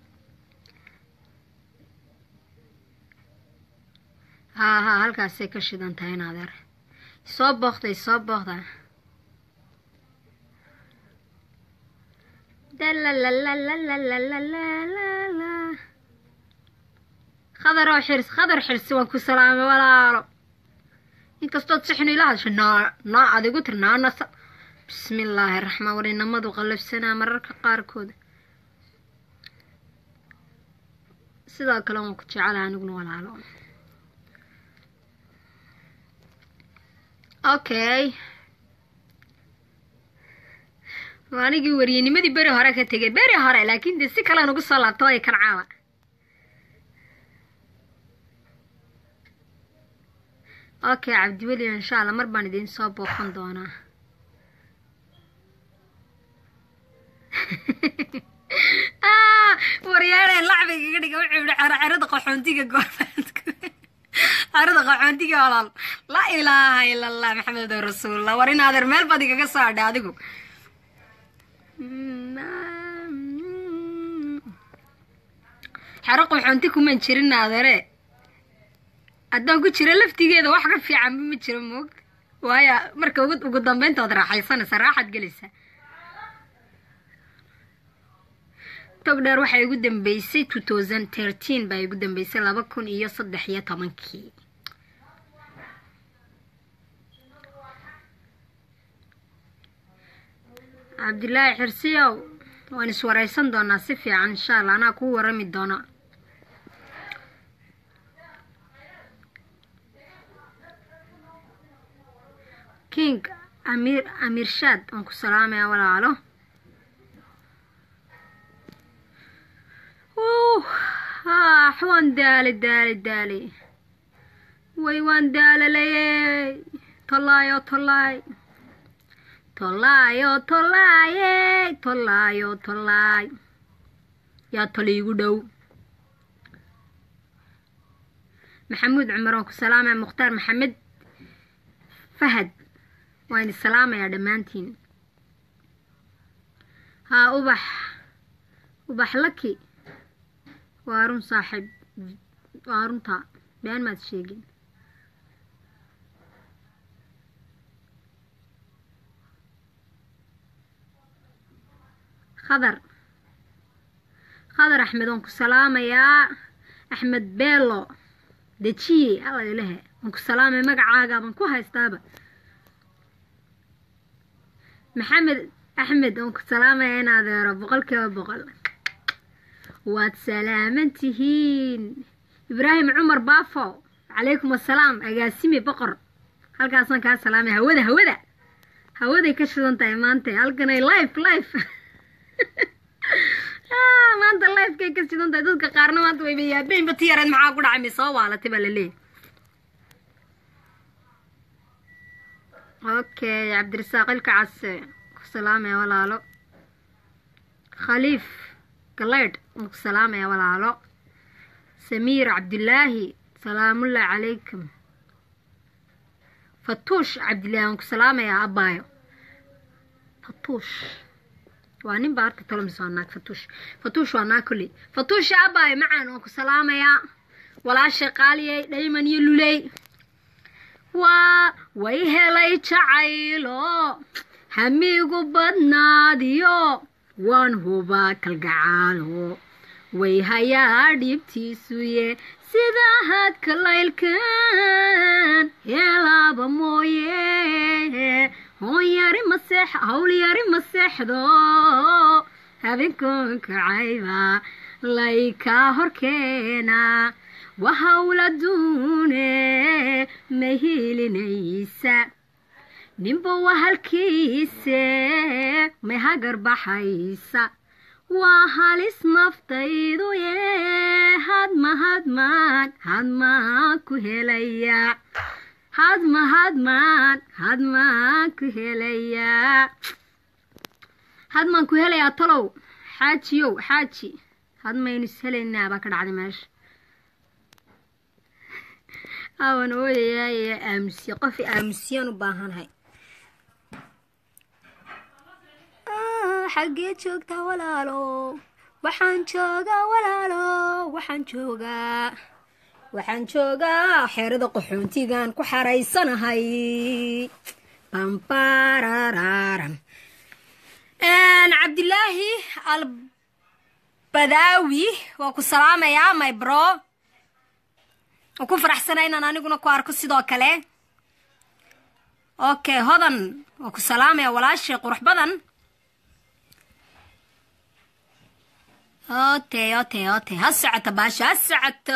haa haa halkaasay ka shidan tahay in adeer soo booqday soo booqda dalalalalalalalala khadar oo xirs khadar xirsi waan ku salaamay walaalo inkastood sixinu ila hadasho naa naa adigu tir naa nasa bismi illaahi raxmaan warinamadu qallafsanaa mararka qaarkood sidoo kale waan ku jecelaha aniguna walaalo okay anigii wariyenimadii beri hore ka tegay beri hore laakiin dee si kale nugu soo laabto way kan caawa okay cabdiweli insha allah mar baan idiin soo booqan doonaa waryaareen lacbigaga dhiga wuxuu yihi xerada qaxoontiga goorfaadka xerada qaxoontiga walaal laa ilaaha ila allah maxamed rasuulullah war in adeer meel baad igaga soo adhay adigu xero qaxoonti kumaan jirin adeere haddaan ku jiro laftigeeda wax ka fiicanba ma jiro moog waayo marka ugu dambeynta waad raaxaysanaysaa raaxaad gelaysaa tog dheer waxaa igu dambeysay two thousand thirteen baa igu dambeysay laba kun iyo saddex iyo tobankii cabdilaahi xirsiyow waan iswareysan doonaa si fiican insha allah anaa kuu warami doona king amiir amiirshaad waan ku salaamaya walaalo ah waan daali daali daali way waan daalalayey tolaayo tolaay tolaayo tolaayey tolaayo tolaay yaa toli igu dhow maxamuud cumar waan ku salaamaya mukhtaar maxamed fahad waan idin salaamayaa dhammaantiin haa ubax ubax laki waa run saaxiib waa runta been maad sheegin khadar khadar axmed waan ku salaamayaa axmed beelo dejiye alla ilahe waan ku salaamay magacaaga baan ku haystaaba maxamed axmed waan ku salaamaya in adeero boqol kiiba boqol waad salaaman tihiin ibraahim cumar baafo calaykum assalaam agaasimi boqor halkaasaan kaa salaamay hawada hawada hawaday ka shidan tahay maanta halkanay life life maanta lifekay ka shidan tahay dadka qaarna maanta wayba yaabeynba ti yareed maxaa ku dhacay mi soo waalatay baa laleeyahy okay cabdirasaaq ilka case ku salaamaya walaalo khaliif galeydh waan ku salaamaya walaalo samiir cabdilaahi salaamullahi calaykum fatuush cabdillaahi waan ku salaamayaa abbaayo fatuush waa nin baa harka talomis waa naag fatuush fatuush waa naag kolley fatuusha abbaayo macaan waan ku salaamayaa walaasha qaaliyey dhayman iyo luley waa way helay jacaylo hamigu badnaadiyo waan hubaa kalgacaalo way hayaa dhibtiisuye sida hadka laylkan heelaaba mooye hoon yari maseex hawl yari maseexdo habeenkoonka cayba laykaa horkeena waa hawla duune ma hilinaysa ninba waa halkiise may hagar baxaysa waa halis naftaydu ye hadma hadmaan hadmaan ku helaya hadma hadmaan hadmaan ku helaya hadmaan ku helayaa talow xaajiyow xaaji hadmaynu is helaynaa baa ka dhacday meesha awan ooyayaye aamusiye qof aamusiyaan u baahanhay xaggee joogtaa walaalo waxaan joogaa walaalo waxaan joogaa waxaan joogaa xeerada qaxoontigan ku xaraysanahay bambarararam cabdilaahi albadaawi waa ku salaamayaa my bro oo ku faraxsana inaan aniguna ku arko sidoo kale okay hodan waa ku salaamaya walaashay qurux badan ote ote ote ha socoto baasho ha socoto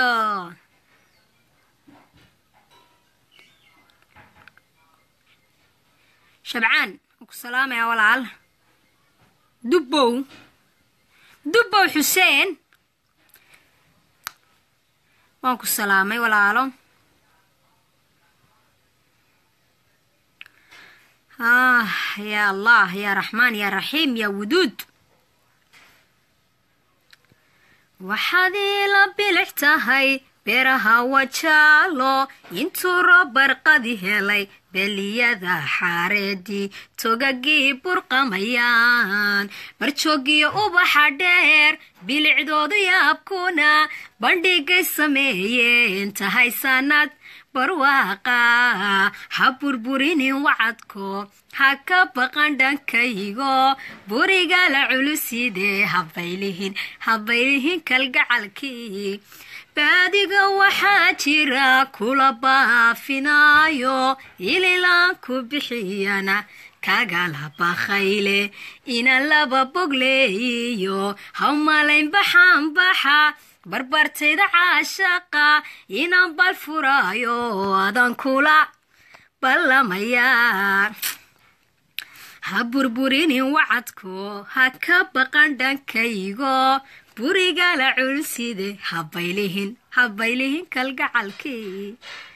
shabcaan waa ku salaamaya walaal dubbow dubbow xuseen waan ku salaamay walaalo ah yaa allah yaa raxmaan yaa raxiim yaa wuduud waxaad iila bilix tahay beeraha wajaalo intuu robarqadi helay beliyada xaareedii togagii burqamayaan marjoogiyo ubaxa dheer bilicdoodu yaabkuna bandhigay sameeyeen tahay sanad barwaaqa ha burburinin wacadko ha ka baqan dhankaygo buriga la culusidee habaylihin habaylihin kalgacalkii baadiga waxaa jira kula baafinaayo ililaan ku bixiyana kagala bakhayle inaan laba bogleeyiyo hawmalayn baxaanbaxa barbartayda caashaqa inaan bal furaayo adan kula ballamayaa ha burburinin wacadko ha ka baqan dhankaygo buriga la culside habaylihin habaylihin kalgacalkii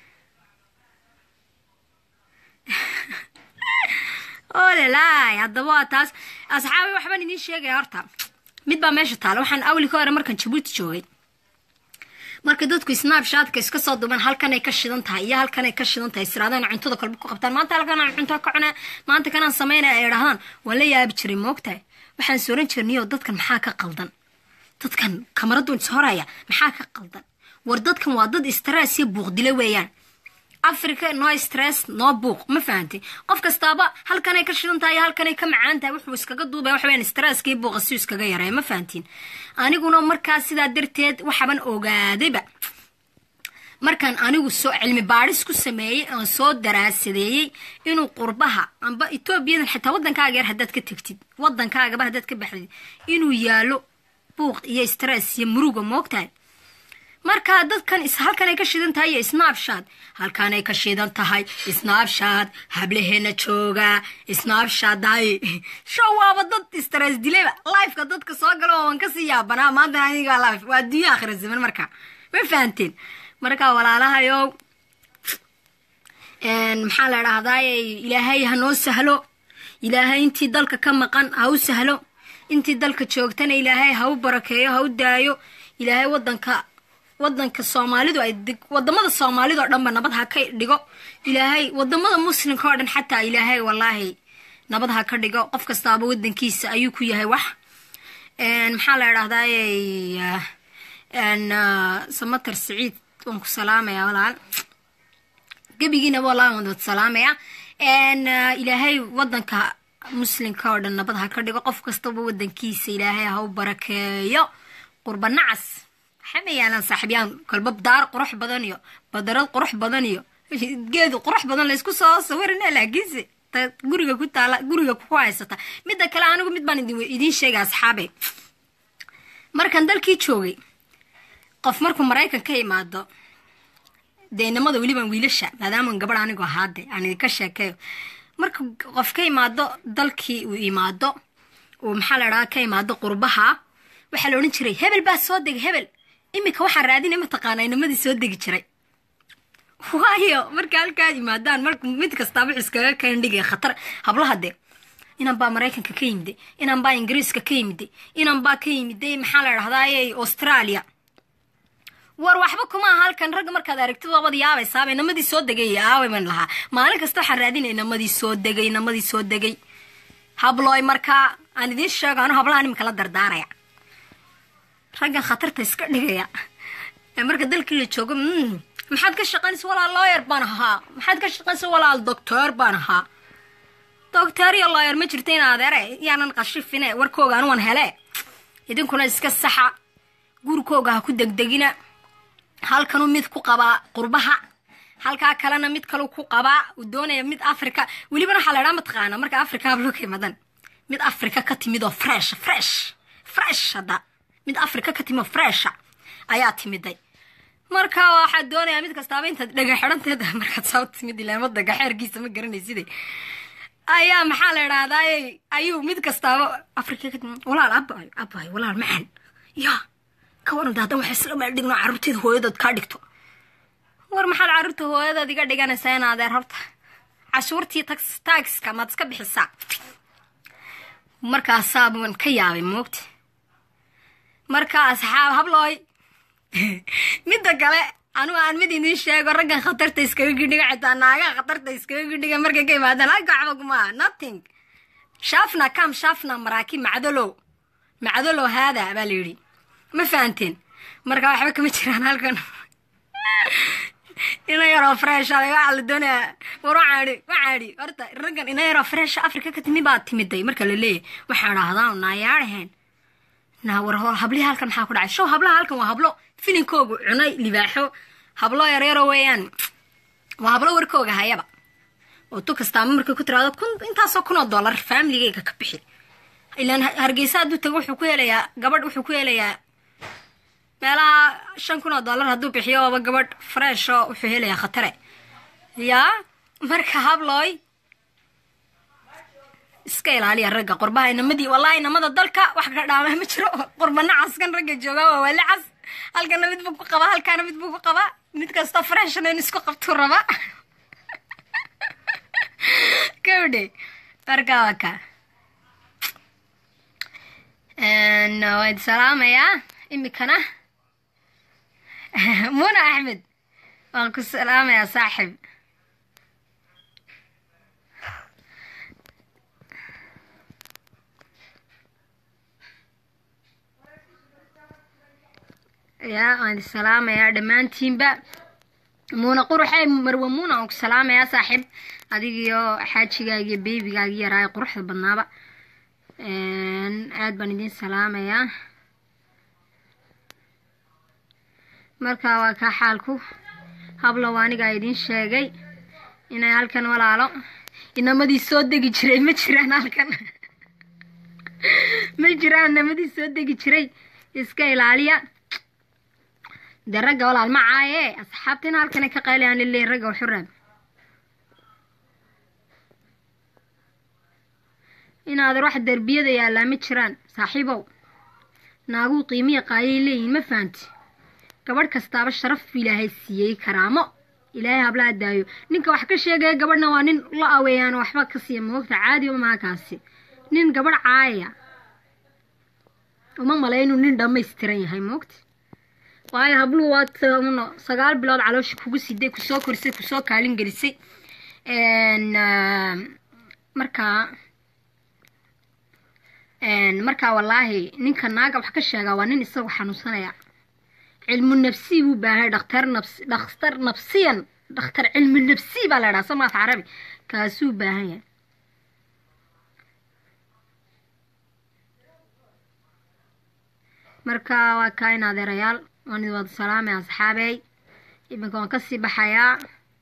olalaay haddaba waa taas asxaabi waxbaan idiin sheegaya horta mid baa meesha taala waxaan awli ka hore markaan jabuuti joogay marka dadku snabshatka iska soo duban halkanay ka shidan tahay iyo halkanay ka shidan tahay israadaan cuntada kolba ku qabtaan maanta halkanaan cunto ka cunaa maanta kanaan samaynaya ay idhahdaan waan la yaabi jiray moogtahay waxaan sooran jirniyo dadkan maxaa ka qaldan dadkan kamaradun is horaya maxaa ka qaldan war dadkan waa dad istaraasiya buuqdile weeyaan africa no stress no buuq ma fahantay qof kastaaba halkanay ka shidan tahay halkanay ka macaan tahay wuxuu iskaga duubaya waxa weyaan stresskii buuqa si iskaga yareeya ma fahantiin aniguna markaas sidaa darteed waxaban ogaadayba markaan anigu soo cilmi baadhis ku sameeyey oon soo daraasadeeyey inuu qurbaha amba etoobiyadan xitaa waddankaaga yar haddaad ka tegtid waddankaagaba haddaad ka baxdid inuu yaalo buuq iyo stress iyo muruga moogtahay markaa dadkan halkanay ka shidan tahay iyo snabshad halkanay ka shidan tahay snabshad hablaheena jooga snabshaday show waaba dad stress dilayba lifeka dadka soo galo waan kasii yaabanaa maanta aniga life waa adduunya akhira zaman marka ma fahanteen marka walaalahayow maxaa la dhahdaay ilaahay ha noo sahlo ilaahay intii dalka ka maqan ha u sahlo intii dalka joogtana ilaahay ha u barakeeyo ha u daayo ilaahay wadanka wadanka soomaalidu ay wadamada soomaalida oo dhanba nabad ha ka dhigo ilaahay wadamada muslimka oo dhan xataa ilaahay wallaahi nabad ha ka dhigo qof kastaaba wadankiisa ayuu ku yahay wax maxaa la dhahdaay samater siciid waan ku salaamaya walaal gebigiina walaal waan wad salaamaya ilaahay wadanka muslimka oo dhan nabad ha ka dhigo qof kastaba wadankiisa ilaahay ha u barakeeyo qurba nacas waxama yaalaan saaxiibyaan kolba daar qurux badan iyo badarad qurux badan iyo geed qurux badan laysku soo sawirina laakiinse guriga ku taala guriga ku haysata midda kale anigu mid baan idiin sheegay asxaabe markaan dalkii joogay qof markuu maraykan ka imaado dee inamada weliban wiilasha maadaaman gabadh anigu ahaade aan idinka sheekeeyo marka qof ka imaado dalkii uu imaado uu maxaa la dhahaa ka imaado qurbaha waxaa la odhan jiray hebel baa soo degay hebel iminka waxaan raadinay mataqaana inamadii soo degi jiray waayo marka halkaa yimaadaan marka mid kastaa wuxuu iskaga kaandhigaya khatar hablaha dee inan baa maraykanka ka yimiday inan baa ingiriiska ka yimiday inan baa ka yimiday maxaa la dhahdaay australia war waxba kuma aha halkan ragga markaad aragtid waabad yaabaysaaba inamadii soo degay aaway ban lahaa maalin kasta waxaan raadinay inamadii soo degay inamadii soo degay hablooy markaa aan idiin sheego anu hablahan iminka la dardaaraya raggan khatarta iska dhigaya marka dalkii la joogo maxaad ka shaqaynaysa walaal looyer baan ahaa maxaad ka shaqaynaysa walaal doctor baan ahaa doctor iyo looyer ma jirta in adeere yaanan qashifine warkooga anuwan hele idinkuna iska saxa gurikooga ha ku degdegina halkanuu mid ku qabaa qurbaha halkaa kalena mid kalu ku qabaa uu doonaya mid africa welibana waxaa la dhaa mataqaana marka africa hablo ka imadan mid africa ka timid oo fresh fresh fresh hadda mid africa ka timid oo fresha ayaa timiday marka waxaad doonayaa mid kastaaba intaad dhega xidhanteed markaad soo timid ilaama dagaxeerkiisa ma garanayside ayaa maxaa la idhahdaa ayuu mid kastaaba africa ka timid walaal abayo abayo walaal macaan ya ka waran daadan waxay isla meel dhigno carruurteeda hooyadood kaa dhigto war maxaad carruurta hooyadood iga dhiganaysaa in adeer horta cashuurtii taagska maad iska bixisaa markaasaaban ka yaabay moogta marka asxaab hablooy midda kale anugu aan mid idiin sheego raggan khatarta iskaga gidhiga xitaa naagaha khatarta iskaga gidhiga markay ka imaadaan halka waxba kuma nothing shaafna kam shaafna maraaki macdalow macdalow haada baa la yidhi ma fahanteen marka waxba kama jiraan halkan ina yaroo fresh waxaa la doonayaa war wacaadhi wacaadhi horta raggan ina yaroo fresh africa ka timi baa timiday marka la leeyahy waxaa dhahdaa naayaadhaheen naa war hablihi halkan maxaa ku dhacay show hablaha halkan waa hablo filinkoogu cunay libaaxo hablo yaryaro weeyaan waa hablo warkooga hayaba oo tu kastaama markay ku tiraado kun intaasoo kun oo dollar faamiligeyga ka bixi ilaan hargeysa hadduu tago wuxuu ku helayaa gabadh wuxuu ku helayaa meelaha shan kun oo dollar hadduu bixiyo oba gabadh fresho wuxuu helayaa khatare yaa marka hablooy iska ilaaliya ragga qurbaha inamadii wallahi inamada dalka wax ka dhaama ma jiro qurba nacaskan ragga jooga waa wali cas halkana mid buu ku qabaa halkaana mid buu ku qabaa mid kasta freshna in isku qabtuu rabaa gabdhe marka waa ka waad salaamayaa imikana muna axmed waan ku salaamayaa saaxib yaa waan salaamayaa dhammaantiinba muuna quruxee marwe muuna aan ku salaamayaa saaxiib adigiyo xaajigaaga iyo beebigaagi yaraa ee quruxda badnaaba aad baan idiin salaamayaa marka waa kaa xaalku hablow anigaa idiin sheegay inay halkan walaalo inamadii soo degi jiray ma jiraan halkan ma jiraan inamadii soo degi jiray iska ilaaliya dee ragga walaal ma caaye asxaabtina halkanay ka qaylayaan lileeyin ragga waxuraab inaadan wax derbiyada yaallaa ma jiraan saaxiibow naaguu qiimiya qaayay leeyihin ma fahanti gabadh kastaaba sharaf ilaahay siiyey karaamo ilaahay hablaa daayo ninka wax ka sheegaya gabadhna waa nin la aweeyaan waxba ka siiya moogta caadi umaha kaasi nin gabadh caaya uma malay inuu nin dhammaystiran yahay moogta waayo habluhu waad sagaal bilood caloosha kugu siday kusoo korisay kusoo kaalin gelisay markaa markaa wallaahi ninka naaga wax ka sheegaa waa nin isagu xanuunsanaya cilmu nafsi buu baahay dhakhtar nafs dhakhtar nafsiyan dhakhtar cilmu nafsi baa la dhaha somaaf carabi kaasuu baahan yahay marka waa kaa in adeerayaal waan idin wada salaamay asxaabey iminka waan kasii baxayaa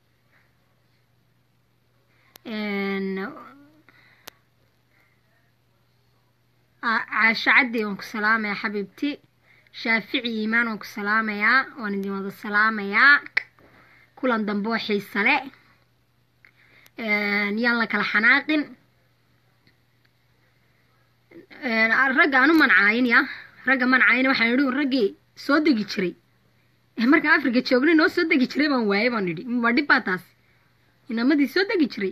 caasho caddi waan ku salaamayaa xabiibti shaafici iimaan waan ku salaamayaa waan idin wada salaamayaa kulan dambe oo xiisa le yaan la kala xanaaqin ragga anu mancaayin ya ragga mancaayin waxaan idhi raggii soo degi jiray markaan africa joognay noo soo degi jiray baan waayay baan idhi ma dhib baa taas inamadii soo degi jiray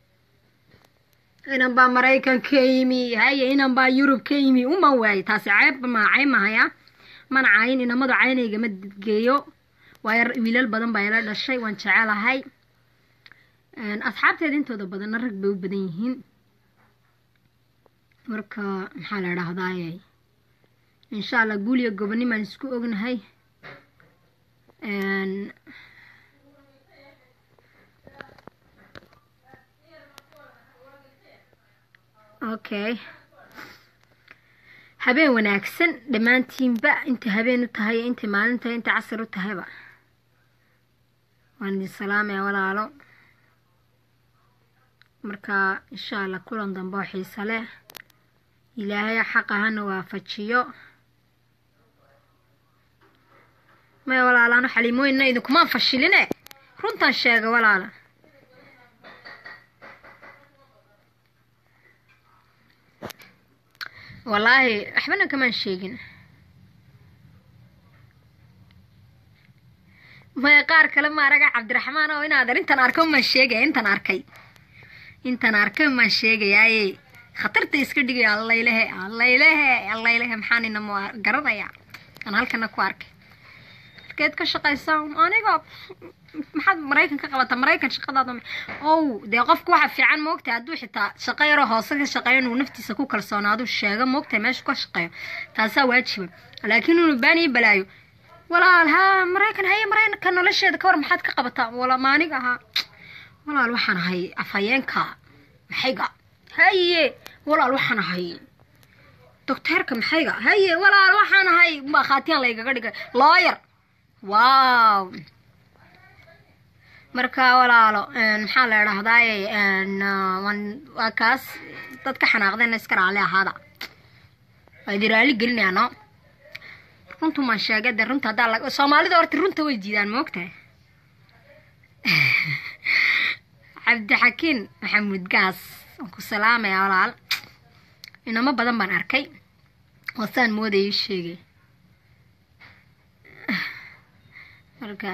inan baa maraykan ka yimi haye inan baa yurub ka yimi umaan waayay taasi ceeb ma cayb mahaya mana caayin inamadu caynaygama geeyo waayo wiilal badan baa ila dhashay waan jecelahay asxaabteeda intooda badanna rag bay u badan yihiin marka maxaa la dhahdaay insha allah guuliyo gobonimaan isku ognahay okay habeen wanaagsan dhammaantiinba intay habeen u tahay iyo intay maalin tahay intay casar u tahayba waan idin salaamaya walaalo marka insha allah kulan dambe oo xiisa leh ilaahay xaqa hana waafajiyo maya walaalaano xaliimooyinna idinkumaan fashiline runtan sheega walaala wallaahi waxbana kamaan sheegin maya qaar kale ma araga cabdiraxmaan oo inaad intan arko maan sheegaya intan arkay intan arkay maan sheegayaaye khatarta iska dhigaya allaylehe allaylehe allaylehe maxaan inamo garanaya aan halkana ku arkay markeed ka shaqaysaa aniga maxaad maraykan ka qabata maraykan shaqadaada ow dee qofku waxa fiican moogtahay hadduu xitaa shaqo yaroo hoose ka shaqeeyo inuu naftiisa ku kalsoonaadu sheego moogtahay meesha ka shaqeeyo taasaa waajiba laakiin inuu baaniyo balaayo walaal haa maraykan haye maraykanka nolosheeda ka war maxaad ka qabataa wala maaniga ahaa walaal waxaan ahay afhayeenka maxayga haye walaal waxaan ahay docteerka maxayga haye walaal waxaan ahay khaatiyaan laygaga dhigay looyar wow marka walaalo maxaa la idhahdaaye waa kaas dad ka xanaaqdeenna iska raali ahaada waa idi raali gelinayaano runtu maan sheegay dee runta haddaa soomaalida horta runta way diidaan moogtahay cabdixakiin maxamuud gaas waan ku salaamayaa walaal inamo badan baan arkay oo saan moodayay sheegay marka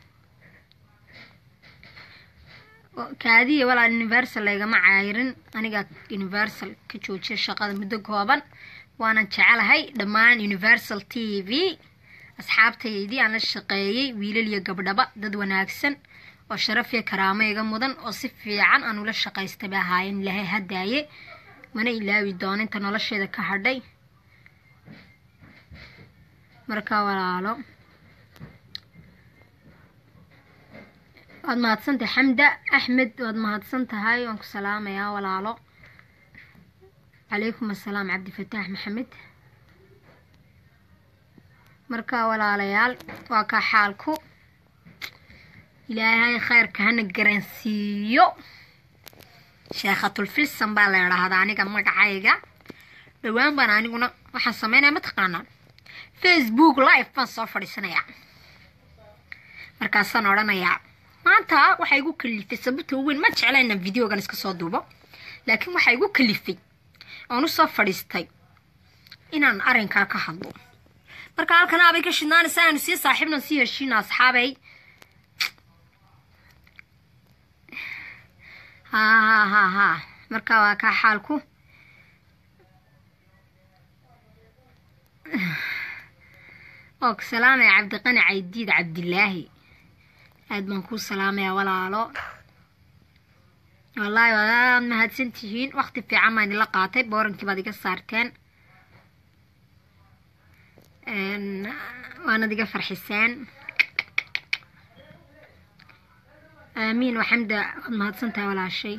kaadiya walaal universal laygama caayirin anigaa universal ka joojiya shaqada muddo kooban waanan jecelahay dhammaan universal t v asxaabtaydii aan la shaqeeyey wiilal iyo gabdhaba dad wanaagsan oo sharaf iyo karaamo iga mudan oo si fiican aan ula shaqaystay bay ahaayeen ilaahay hadaaye mana ilaawi doono inta nolosheeda ka hadhay marka walaalo waad mahadsantahay xamda axmed waad mahadsan tahay waan ku salaamayaa walaalo calaykum assalaam cabdifataax maxamed marka walaalayaal waa kaa xaalku ilaahay khayrka hana garansiiyo sheekhatulfilsan baa la idhaahdaa aniga magacayga dhowaan baan aniguna waxaan sameynaya mataqaanaa facebook live baan soo fadhiisanayaa markaasaan odhanayaa maanta waxaa igu kalifay sababta weyn ma jecla inaan videogan iska soo duubo laakiin waxaa igu kalifay oon usoo fadhiistay inaan arrinkaa ka hadlo marka halkan abay ka shidnaanaysa aanu sii saaxiibna sii heshiina asxaabay ha ha ha ha marka waa kaa xaalku oo ku salaamaya cabdiqani caydiid cabdilaahi aad baan kuu salaamayaa walaalo wallaahi waad mahadsan tihiin waqti fiican baan idinla qaatay boorankii baad iga saarteen waanad iga farxiseen aamiin waxamda waad mahadsan tahay walaashay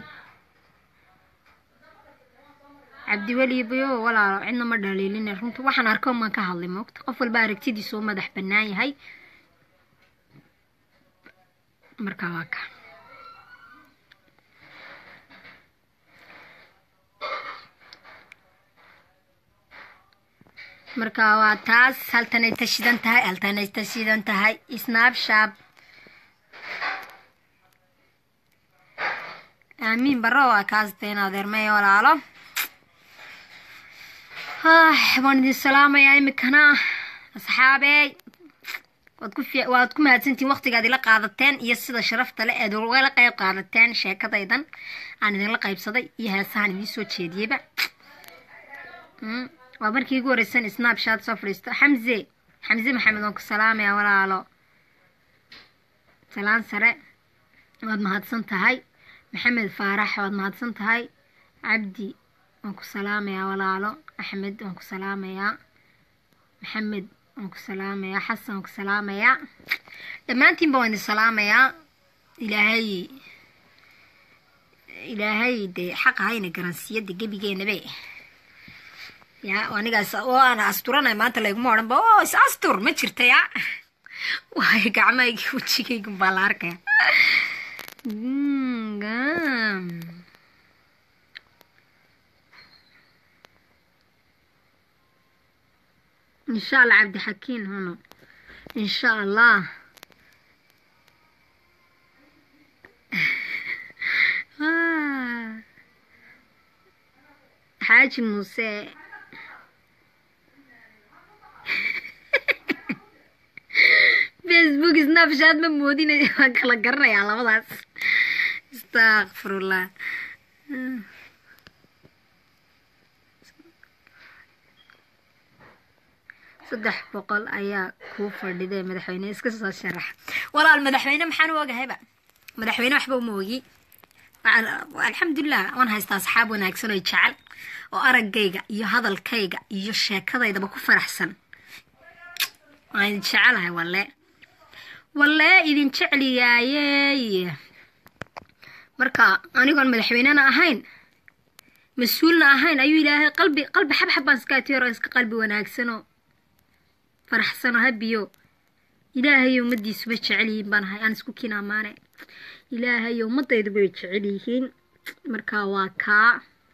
cabdiweli bayo walaalo cidna ma dhaliilina runta waxaan arko maan ka hadlay moogta qof walba aragtidiisa u madax bannaan yahay marka waa ka marka waa taas haltanay tashidan tahay haltanay tashidan tahay snapshab aamiin barro waa kaas deen adeermay walaalo waan idin salaamayaa imikana asxaabey waad ku waad ku mahadsantihiin waqtigaad ila qaadateen iyo sida sharafta le aad ugala qayb qaadateen sheekadaydan aan idinla qaybsaday iyo heesahan idiin soo jeediyeyba waa markii igu horeysan snapshat soo fadhiisto xamze xamze maxamed waan ku salaamayaa walaalo salaan sare waad mahadsan tahay maxamed faarax waad mahadsan tahay cabdi waan ku salaamayaa walaalo axmed waan ku salaamayaa maxamed waan ku salaamayaa xasan waan ku salaamayaa dhammaantiinba waan idin salaamayaa ilaahay ilaahay dee xaqa hayna garansiyada gebigeenabe ya anigaas oo aan asturanay maanta layguma odhanba o is astur ma jirta ya waayo gacmahaygi wejigaygun baa la arkaya insha allah cabdixakiin huno insha allah xaaji muuse facebook snapshat ma moodina waan kala garanayaa labadaas astaqfirullah saddex boqol ayaa kuu fadhiday madaxweyne iska soo sharax walaal madaxweyne maxaan u ogahayba madaxweyne waxba uma ogi alxamdulilah waan haystaa asxaab wanaagsan oo jecel oo araggayga iyo hadalkayga iyo sheekadaydaba ku faraxsan waan idin jecelahay walle walle idin jecliyaayey marka anigoon madaxweynena ahayn mas-uulna ahayn ayuu ilaahay qalbi qalbi xabxab baan iska atiyaro iska qalbi wanaagsanoo faraxsanoo habiyo ilaahay ummadiisuba jecel yihiin baan ahay aan isku kiin amaane ilaahay ummadayduba way jecel yihiin marka waa kaa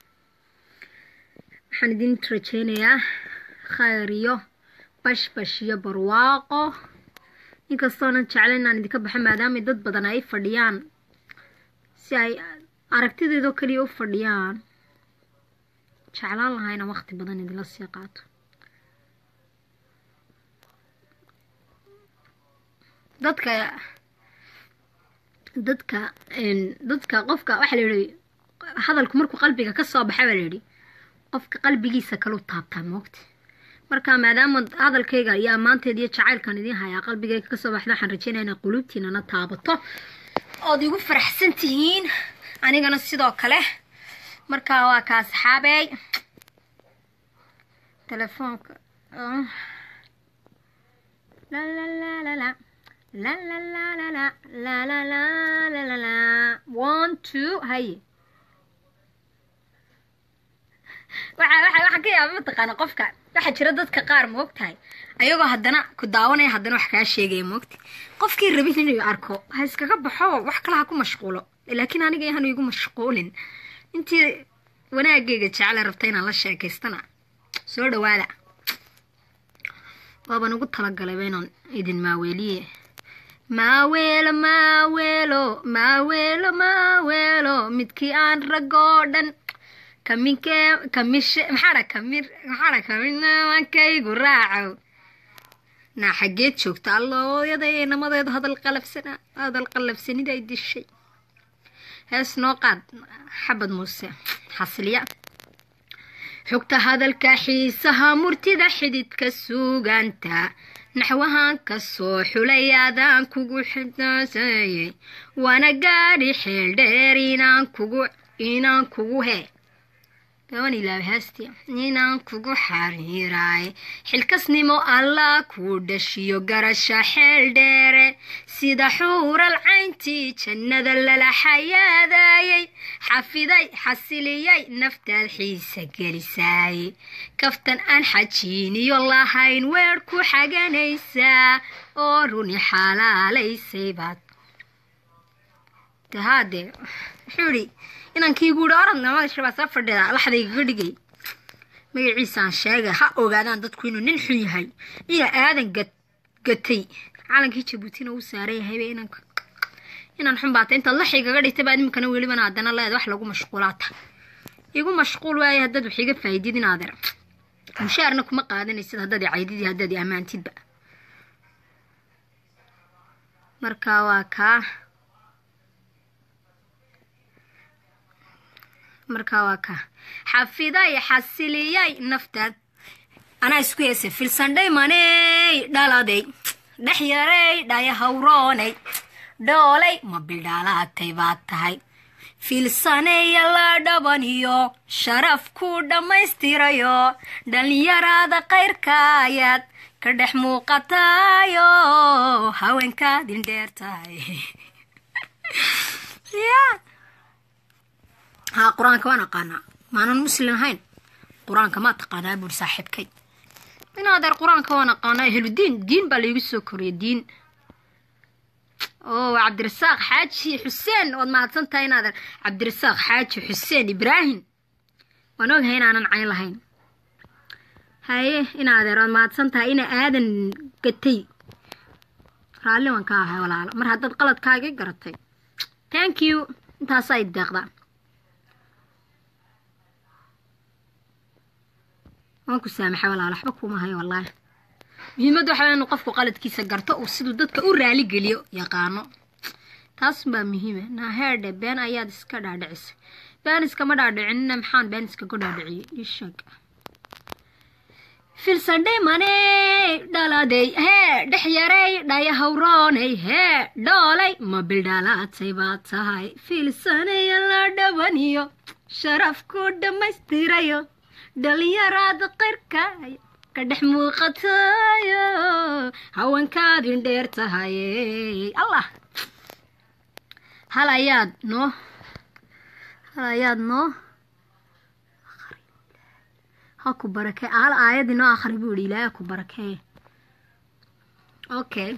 waxaan idin rajeynayaa khayr iyo bashbash iyo barwaaqo inkastoonan jecla inaan idinka baxo maadaamay dad badan ay fadhiyaan si ay aragtideedoo kaliya u fadhiyaan jeclaan lahaa inaan waqti badan idinla sii qaato dadka dadka dadka qofka waxaa la yidhi hadalku markuu qalbiga ka soo baxa baa la yidhi qofka qalbigiisa kaleu taabtaa moogta marka maadaama hadalkayga iyo ammaanteed iyo jacaylkan idiin hayaa qalbigayga kasoo baxda waxaan rajeynaya inay quluubtiinana taabato ood igu faraxsan tihiin anigana sidoo kale marka waa ka asxaabey telefoonka lalalala la la la la la la la la la la la one two haye waxa waxa waxa ka yaaba mataqaana qofka waxaa jira dadka qaar moog tahay ayagoo haddana ku daawanaya haddana wax kaa sheegaya moogta qofkii rabin inuu arko ha iskaga baxo wax kale ha ku mashquulo laakiin aniga yahan igu mashquulin intii wanaagayga jecla rabta inaan la sheekaystana soo dhawaada waaban ugu talagalay inaan idin maaweeliye maaweelo maaweelo maaweelo maaweelo midkii aan ragoo dhan kaminkee kamishe maxaadha kamir maxaadha kaminamakaygu raacow naa xaggeed joogta allooyada namadeedu hadal qalabsana hadal qalabsanida ay dishay hees noo qaad xabad muuse xasiliya xogta hadalka xiisaha murtida xididka suuganta naxwahan ka soo xulay adaan kugu xidaaseeyey waana gaadhi xeel dheer inaan kugu inaan kugu he gaban ilaaba heesti inaan kugu xariiraay xilkasnimo allah kuu dhashiyo garasha xeel dheere sida xuural cayntii jannada lala xayaadaayey xafiday xasiliyay naftaad xiisa gelisaay kaftan aan xajiiniyo lahayn weer ku xaganaysaa oo runi xalaalaysay baad tahaadee wuxuu idhi inankii guuri oradna magashabaa soo fadhida laxdaygaga dhigay magaciisaan sheegay ha ogaadaan dadku inuu nin xun yahay iyo aadan gatay calankii jabuutina uu saaran yahayba inanka inaan xun baata intaad laxigaga dhigtay baad iminkana welibana haddana leed wax lagu mashquulaata igu mashquul waaye haddaad wax iga faa'iidid inaadeer mushaarna kuma qaadanaysid haddaad i caydid iyo haddaad i ammaantidba marka waa kaa markaa waa ka xafiday xasiliyay naftaad anaa isku heesay filsandhay maney dhaladay dhex yaray dhaya hawroonay dhoolay ma bidhaalaatay baad tahay fiilsaneeya la dhabaniyo sharaf ku dhammaystirayo dhallinyaraada kayrka ayaad ka dhex muuqatayo haweenkaadin dheer tahay haa qur-aanka waan aqaanaa maanan muslim ahayn qur-aanka maa taqaanaa buuri saaxiibkay inaadeer qur-aanka waan aqaanaa ehludiin diin baa laygu soo koriyay diin oo cabdirasaaq xaaji xuseen waad mahadsan tahay inaadeer cabdirasaaq xaaji xuseen ibraahim waan ogahay inaanan cayn lahayn haye inaadeer waad mahadsan tahay ina aadan gatay raalli waan ka ahay walaalo mar haddaad qaladkaagii garatay thank you intaasaa ideeqda waan ku saamaxay walaalo waxba kuuma hayo wallaahi muhiimadda waxaa inuu qofku qaladkiisa garto uu siduu dadka u raali geliyo yaqaano taas baa muhiima naaheerdhe been ayaad iska dhaadhicisay been iskama dhaadhicinina maxaan been iskaga dhaadhiciyey isheeg filsadhay maney dhaladay hee dhex yaray dhaya hawroonay hee dhoolay ma bildhalaatay baad tahay filsanaya la dhabaniyo sharaf ku dhammaystirayo dhalinyaraada qayrka ka dhex muuqatayo haweenkaadin dheer tahay allah hal ayaad noo hal ayaad noo ha ku barakee hal aayadii noo akhri buu yihi ilaaha ku barakee okay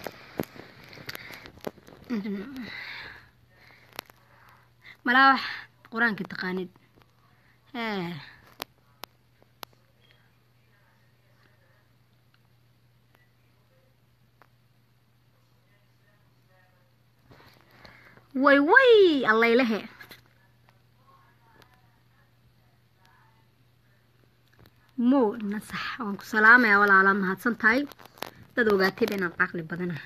malaa wax qur-aanka taqaanid ee way way allaylehe mo nasax waan ku salaamaya walaalaad mahadsan tahay dad ogaatayba inaan caqli badanaha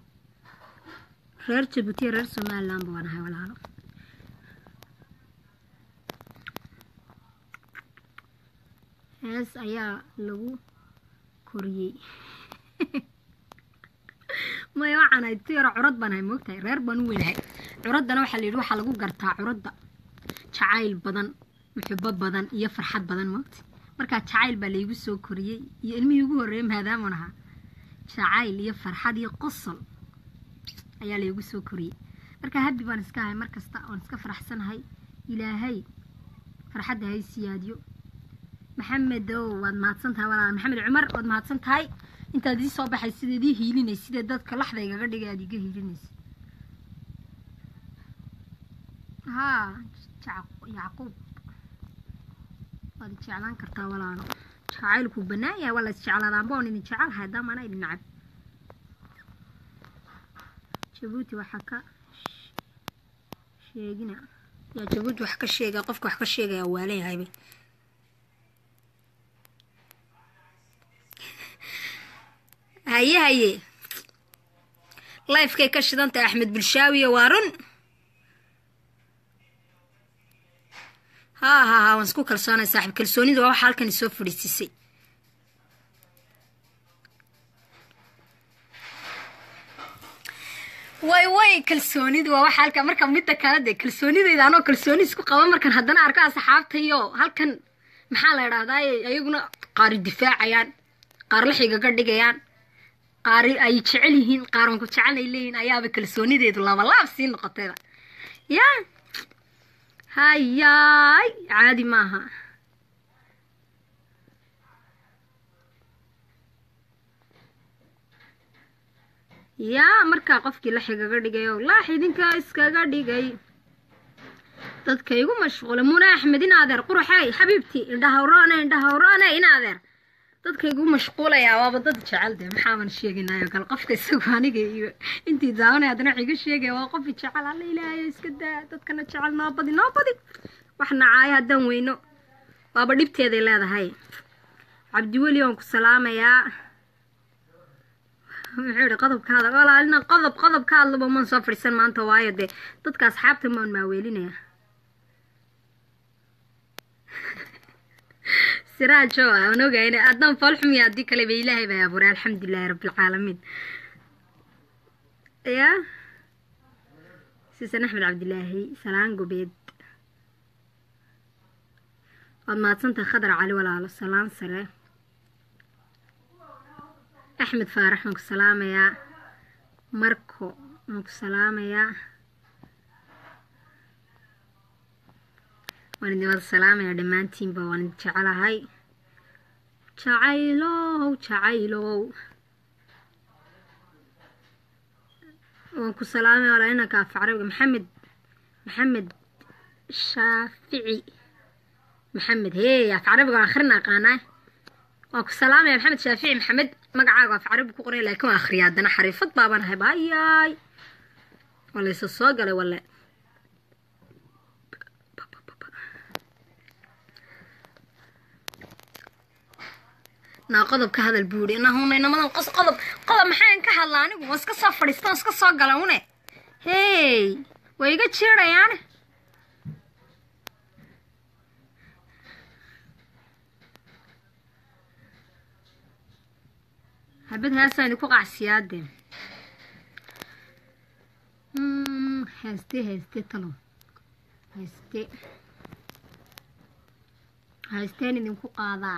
reer jabuutiya reer somalilandba waan ahay walaalo hees ayaa lagu koriyey maya waxaan ahay tu yaro curad baan ahay moogtahay reer baan u weynahay curaddana waxaa la yidhi waxaa lagu gartaa curadda jacayl badan muxubo badan iyo farxad badan moogta markaa jacayl baa laygu soo koriyey iyo ilmihii ugu horreeyey maadaaman ahaa jacayl iyo farxad iyo qosol ayaa laygu soo koriyey marka habbi baan iska ahay mar kasta oon iska faraxsanahay ilaahay farxadda hay siyaadiyo maxamedow waad mahadsan tahay walaal maxamed cumar waad mahadsan tahay intaad ii soo baxay sideed ii hiilinay sidee dadka laxda igaga dhigay aad iga hiilinaysa haa yacquub waad jeclaan kartaa walaalo jacaylku bannaan yahay waa la isjeclaadaanba oon idin jecelahay haddama ana idin nacab jabuuti waxaa ka sheegina yaa jabuuti wax ka sheegaya qofka wax ka sheegaya waalan yahayba haye haye lifekay ka shidan tahay axmed bulshaawiye waa run haa haa haa waan isku kalsoonay saaxiib kalsoonidu waa waxa halkan isoo fadhiisisay way way kalsoonidu waa waxa halkan marka midda kale dee kalsoonidayda anoo kalsooni isku qaba markan haddana arko asxaabtayo halkan maxaa la idhahdaaye ayaguna qaari difaacayaan qaar laxigaga dhigayaan qaar ay jecel yihiin qaaran ku jecel ay leeyihiin ayaaba kalsoonideedu labalaab sii noqotayba ya hayaay caadi maaha yaa markaa qofkii laxigaga dhigayo laax idinkaa iskaga dhigay dadka igu mashquula muna axmed in adeer quruxey xabiibtii indhahawraane indhahawraane in adeer dadka igu mashquulayaa waaba dad jecel dee maxaaban sheeginayo gal qofka isagu aniga iyo intii daawanay haddana wax iga sheegaya waa qofi jecel alla ilaahayo iska daa dadkana jecel noo badi noo badi wax nacaayo haddaan weyno waaba dhibteeday leedahay cabdiweli waan ku salaamayaa muxuu yihi qodobka hadal walaalina qodob qodob ka hadlaba maan soo fadhiisan maanta waayo dee dadka asxaabta maan maaweelinaya siraajo aan ogayn haddaan foolxumiya haddii kale ba ilaahay baa abuuray alxamdulilahi rabbilcaalamiin ya sisan axmed cabdilaahi salaan gobeed waad mahadsantahay khadar cali walaalo salaan sare axmed faarax waan ku salaamayaa marko waan ku salaamayaa waan idin wada salaamayaa dhammaantiinba waan idin jecelahay jacaylow jacaylow waan ku salaamaya walaa inanka af carabiga maxamed maxamed shaafici maxamed hee af carabiga waan akhrina aqaanaa waan ku salaamaya maxamed shaafici maxamed magacaaga af carabi ku qoray laakiin waan akhriya haddana xariifad baabaan ahay bayaay waa laysa soo galay wale naa qodob ka hadal buuri nahuna inamadan qos qodob qodob maxaan ka hadla anigu waa iska soo fadhiista waa iska soo gala une hey way iga jiirayaane habad heesaan idinku qacsiyaade heeste heeste talo heeste heesteen idinku qaadaa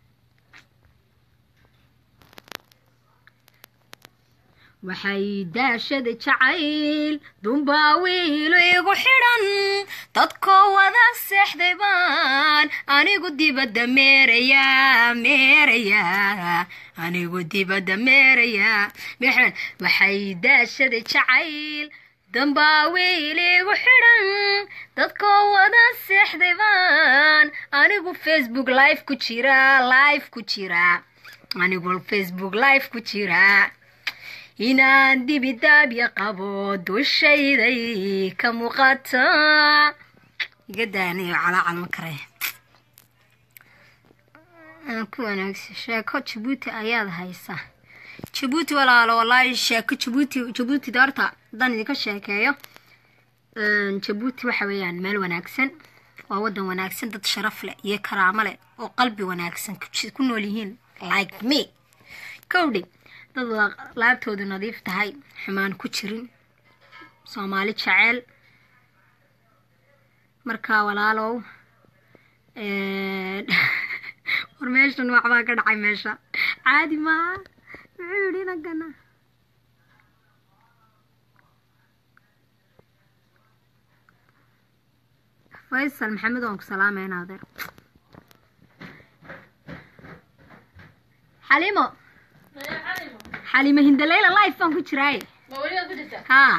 waxay daashada jacayl dumbaa wiilo igu xidhan dadkoo wada seexday baan anigu dibadda meerayaa meerayaa anigu dibadda meerayaa mexen waxay daashada jacayl dambaa wiil igu xidhan dadkoo wada seexday baan anigu facebook live ku jira live ku jira anigu facebook live ku jira inaan dibidaabya qabo dushayday ka muuqata iga daanayo calaacal ma kare ku wanaagsan sheeko jabuuti ayaad haysa jabuuti walaalo wallaahi sheeko jabuuti jabuuti doorta haddaan idinka sheekeeyo jabuuti waxa weeyaan meel wanaagsan waa waddan wanaagsan dad sharaf leh iyo karaamo leh oo qalbi wanaagsan ku nool yihiin like me kowdhe dad laabtoodu nadiif tahay xumaan ku jirin soomaali jeceel markaa walaalow war meeshan waxbaa ka dhacay meesha caadi maaha muxuu yidhi inagana faysal maxamed waan ku salaamayna adeer xalimo xalimo hindaleyla life baan ku jiraaye haa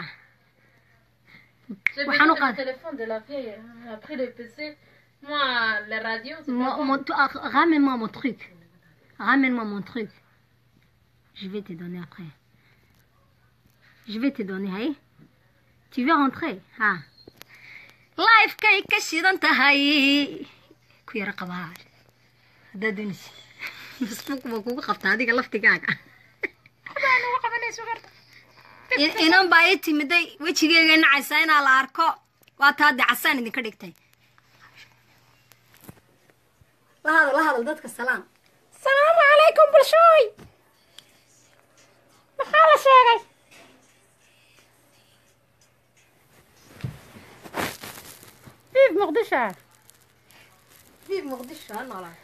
J'ai Waxaan u besoin qaad- du téléphone de la vieille. Elle a pris le PC. Moi, les radios, c'est Mo- pas mo- tu- ah, Ramène-moi mon truc. Ramène-moi mon truc. Je vais te donner après. Je vais te donner, hey. Tu veux rentrer? Ah. Life kay ka shidan tahay. Ku yara qabaa. Haddaad doonaysid. Facebook baa kugu qabtaa adiga laftigaaga. In- inan baa ii timiday wejigeyga nacaysa inaa la arko waa taa de casaan idinka dhigtay la hadal la hadal dadka salaam salaamu calaykum bulshooy maxaa la sheegay Vive Mordechai vive muqdisho ha noolaa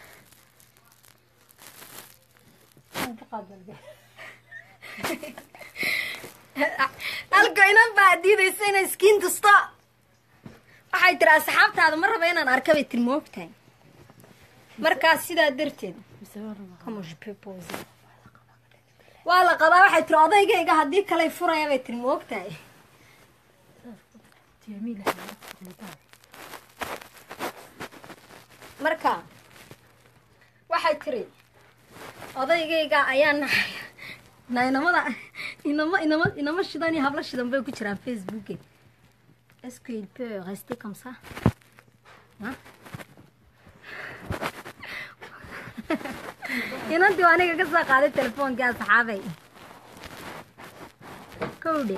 halka inan baa diidaysa inay iskiin tusto waxay tiri asxaabtaada ma raba inaan arka bay tiri moogtahay markaas sidaa darteed Comment je peux poser? waa la qabaa waxay tiri odaygayga haddii kaley furaya bay tiri moogtahay marka waxay tiri odaygayga ayaa naxaya na inamada inama inama inama shidan iyo habla shidan bay ku jiraan facebooke est-ce qu'il peut rester comme ça Hein? inantii waa aniga ka soo qaaday telefoonkai asxaabay kowdhe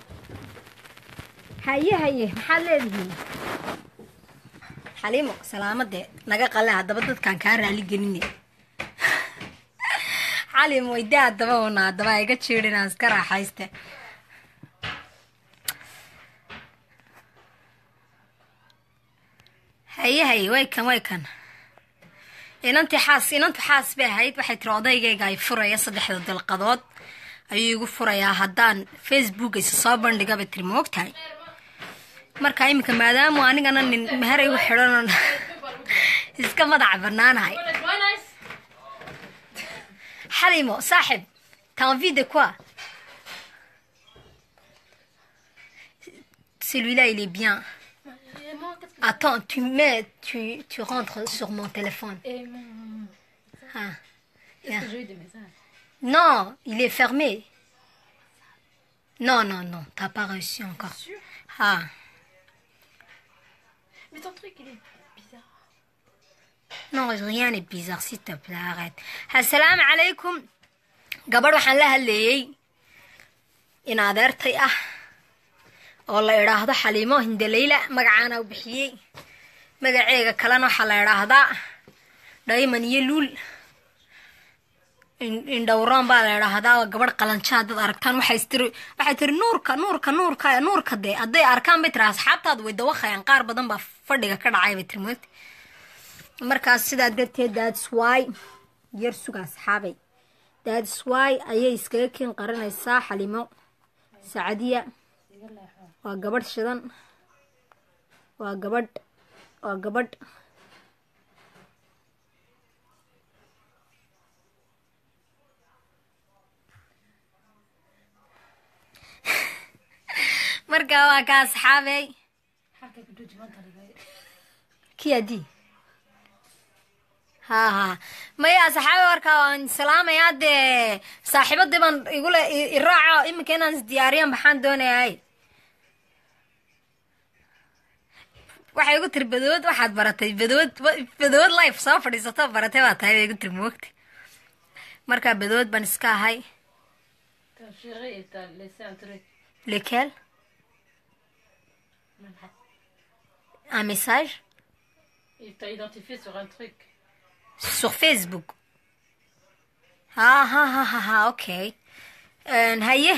haye haye maxaad leedihiin xaliimo salaamadee naga qale haddaba dadkaan kaa raali geline xalim weyde haddaba una haddaba iga jiidhinaan iska raaxayste haye haye way kan way kan inantii xaas inantu xaas bay ahayd waxay tiri odaygayga ay furaya saddexda dalqadood ayuu igu furayaa haddaan facebook isa soo bandhiga bay tiri moogtahay marka iminka maadaamu anigana nin meher igu xidhan iska madaca banaanahay xalimo saaxib t'as envie de quoi celui-là il est bien Et moi, qu'est-ce que attends tu mets tu tu rentres sur mon téléphone Et mon... ah. Est-ce que j'ai eu des messages Non, il est fermé. Non, non, non, t'as pas reçu encore. Sûr Ah, Mais ton truc, il est bizarre. non, rien n'est bizarre, s'il te plaît, arrête. Assalamu alaikum. gabadh waxaan la hadleeyey in adeertay ah oo la idhaahdo xaliimo hindaleyla magacaana u bixiyey magaceega kalena waxaa la idhaahdaa dhayman iyo luul in- indhowraan baa la idhaahdaa waa gabadh qalanjaa dad aragtaan waxay tiri waxay tiri nuurka nuurka nuurka nuurka dee hadday arkaan bay tiri asxaabtaada way dawaqayaan qaar badan baa fadhiga ka dhacay bay tiri moogta markaas sidaa darteed that's why yar suga asxaabay that's why ayay iskaga keen qaranaysaa xalimo sacadiya waa gabadh shidan waa gabadh waa gabadh marka waa ka asxaabey kiyadi ha ha maya asxaabi warkaa waan salaamayaa dee saaxiibadii baan igule i- iraaco iminka inaan isdiyaariyan maxaan doonayaay waxay igu tiri badood waxaad baratay badood badood life soo fadhiisato baratay baa tahay bay igu tiri moogta markaa badood baan iska ahay Ta chérie, il t'a laissé un truc. lequel un message Il t'a identifié sur un truc. sur Facebook. Ah, ha, ha, ha, ha, okay. En haye.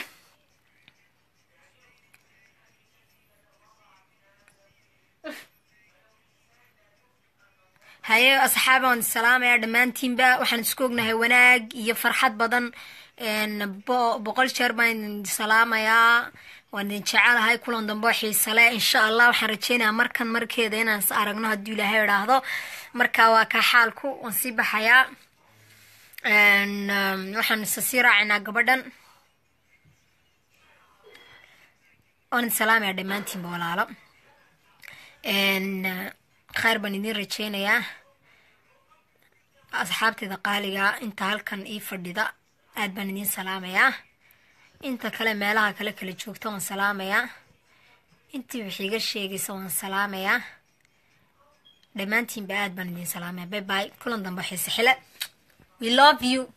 haye asxaaba waan salaamayaa dhammaantiinba waxaan isku ognahay wanaag iyo farxad badan n bo- boqol jeer baan idin salaamayaa waan idin jecelahay kulan dambe oo xiise leh insha allah waxaan rajeynayaa markan markeeda inaan is aragno hadduu ilaahay idhaahdo marka waa kaa xaalku waan sii baxayaa waxaan isa sii raacinaa gabadhan waan idin salaamayaa dhammaantiinba walaalo khayr baan idiin rajeynayaa asxaabteeda qaaliga inta halkan ii fadhida aad baan idiin salaamayaa inta kale meelaha kale kala joogta waan salaamayaa intii wax iga sheegaysa waan salaamayaa dhammaantiinba aad baan idiin salaamaya bay bay kulan dambe xiise xile we love you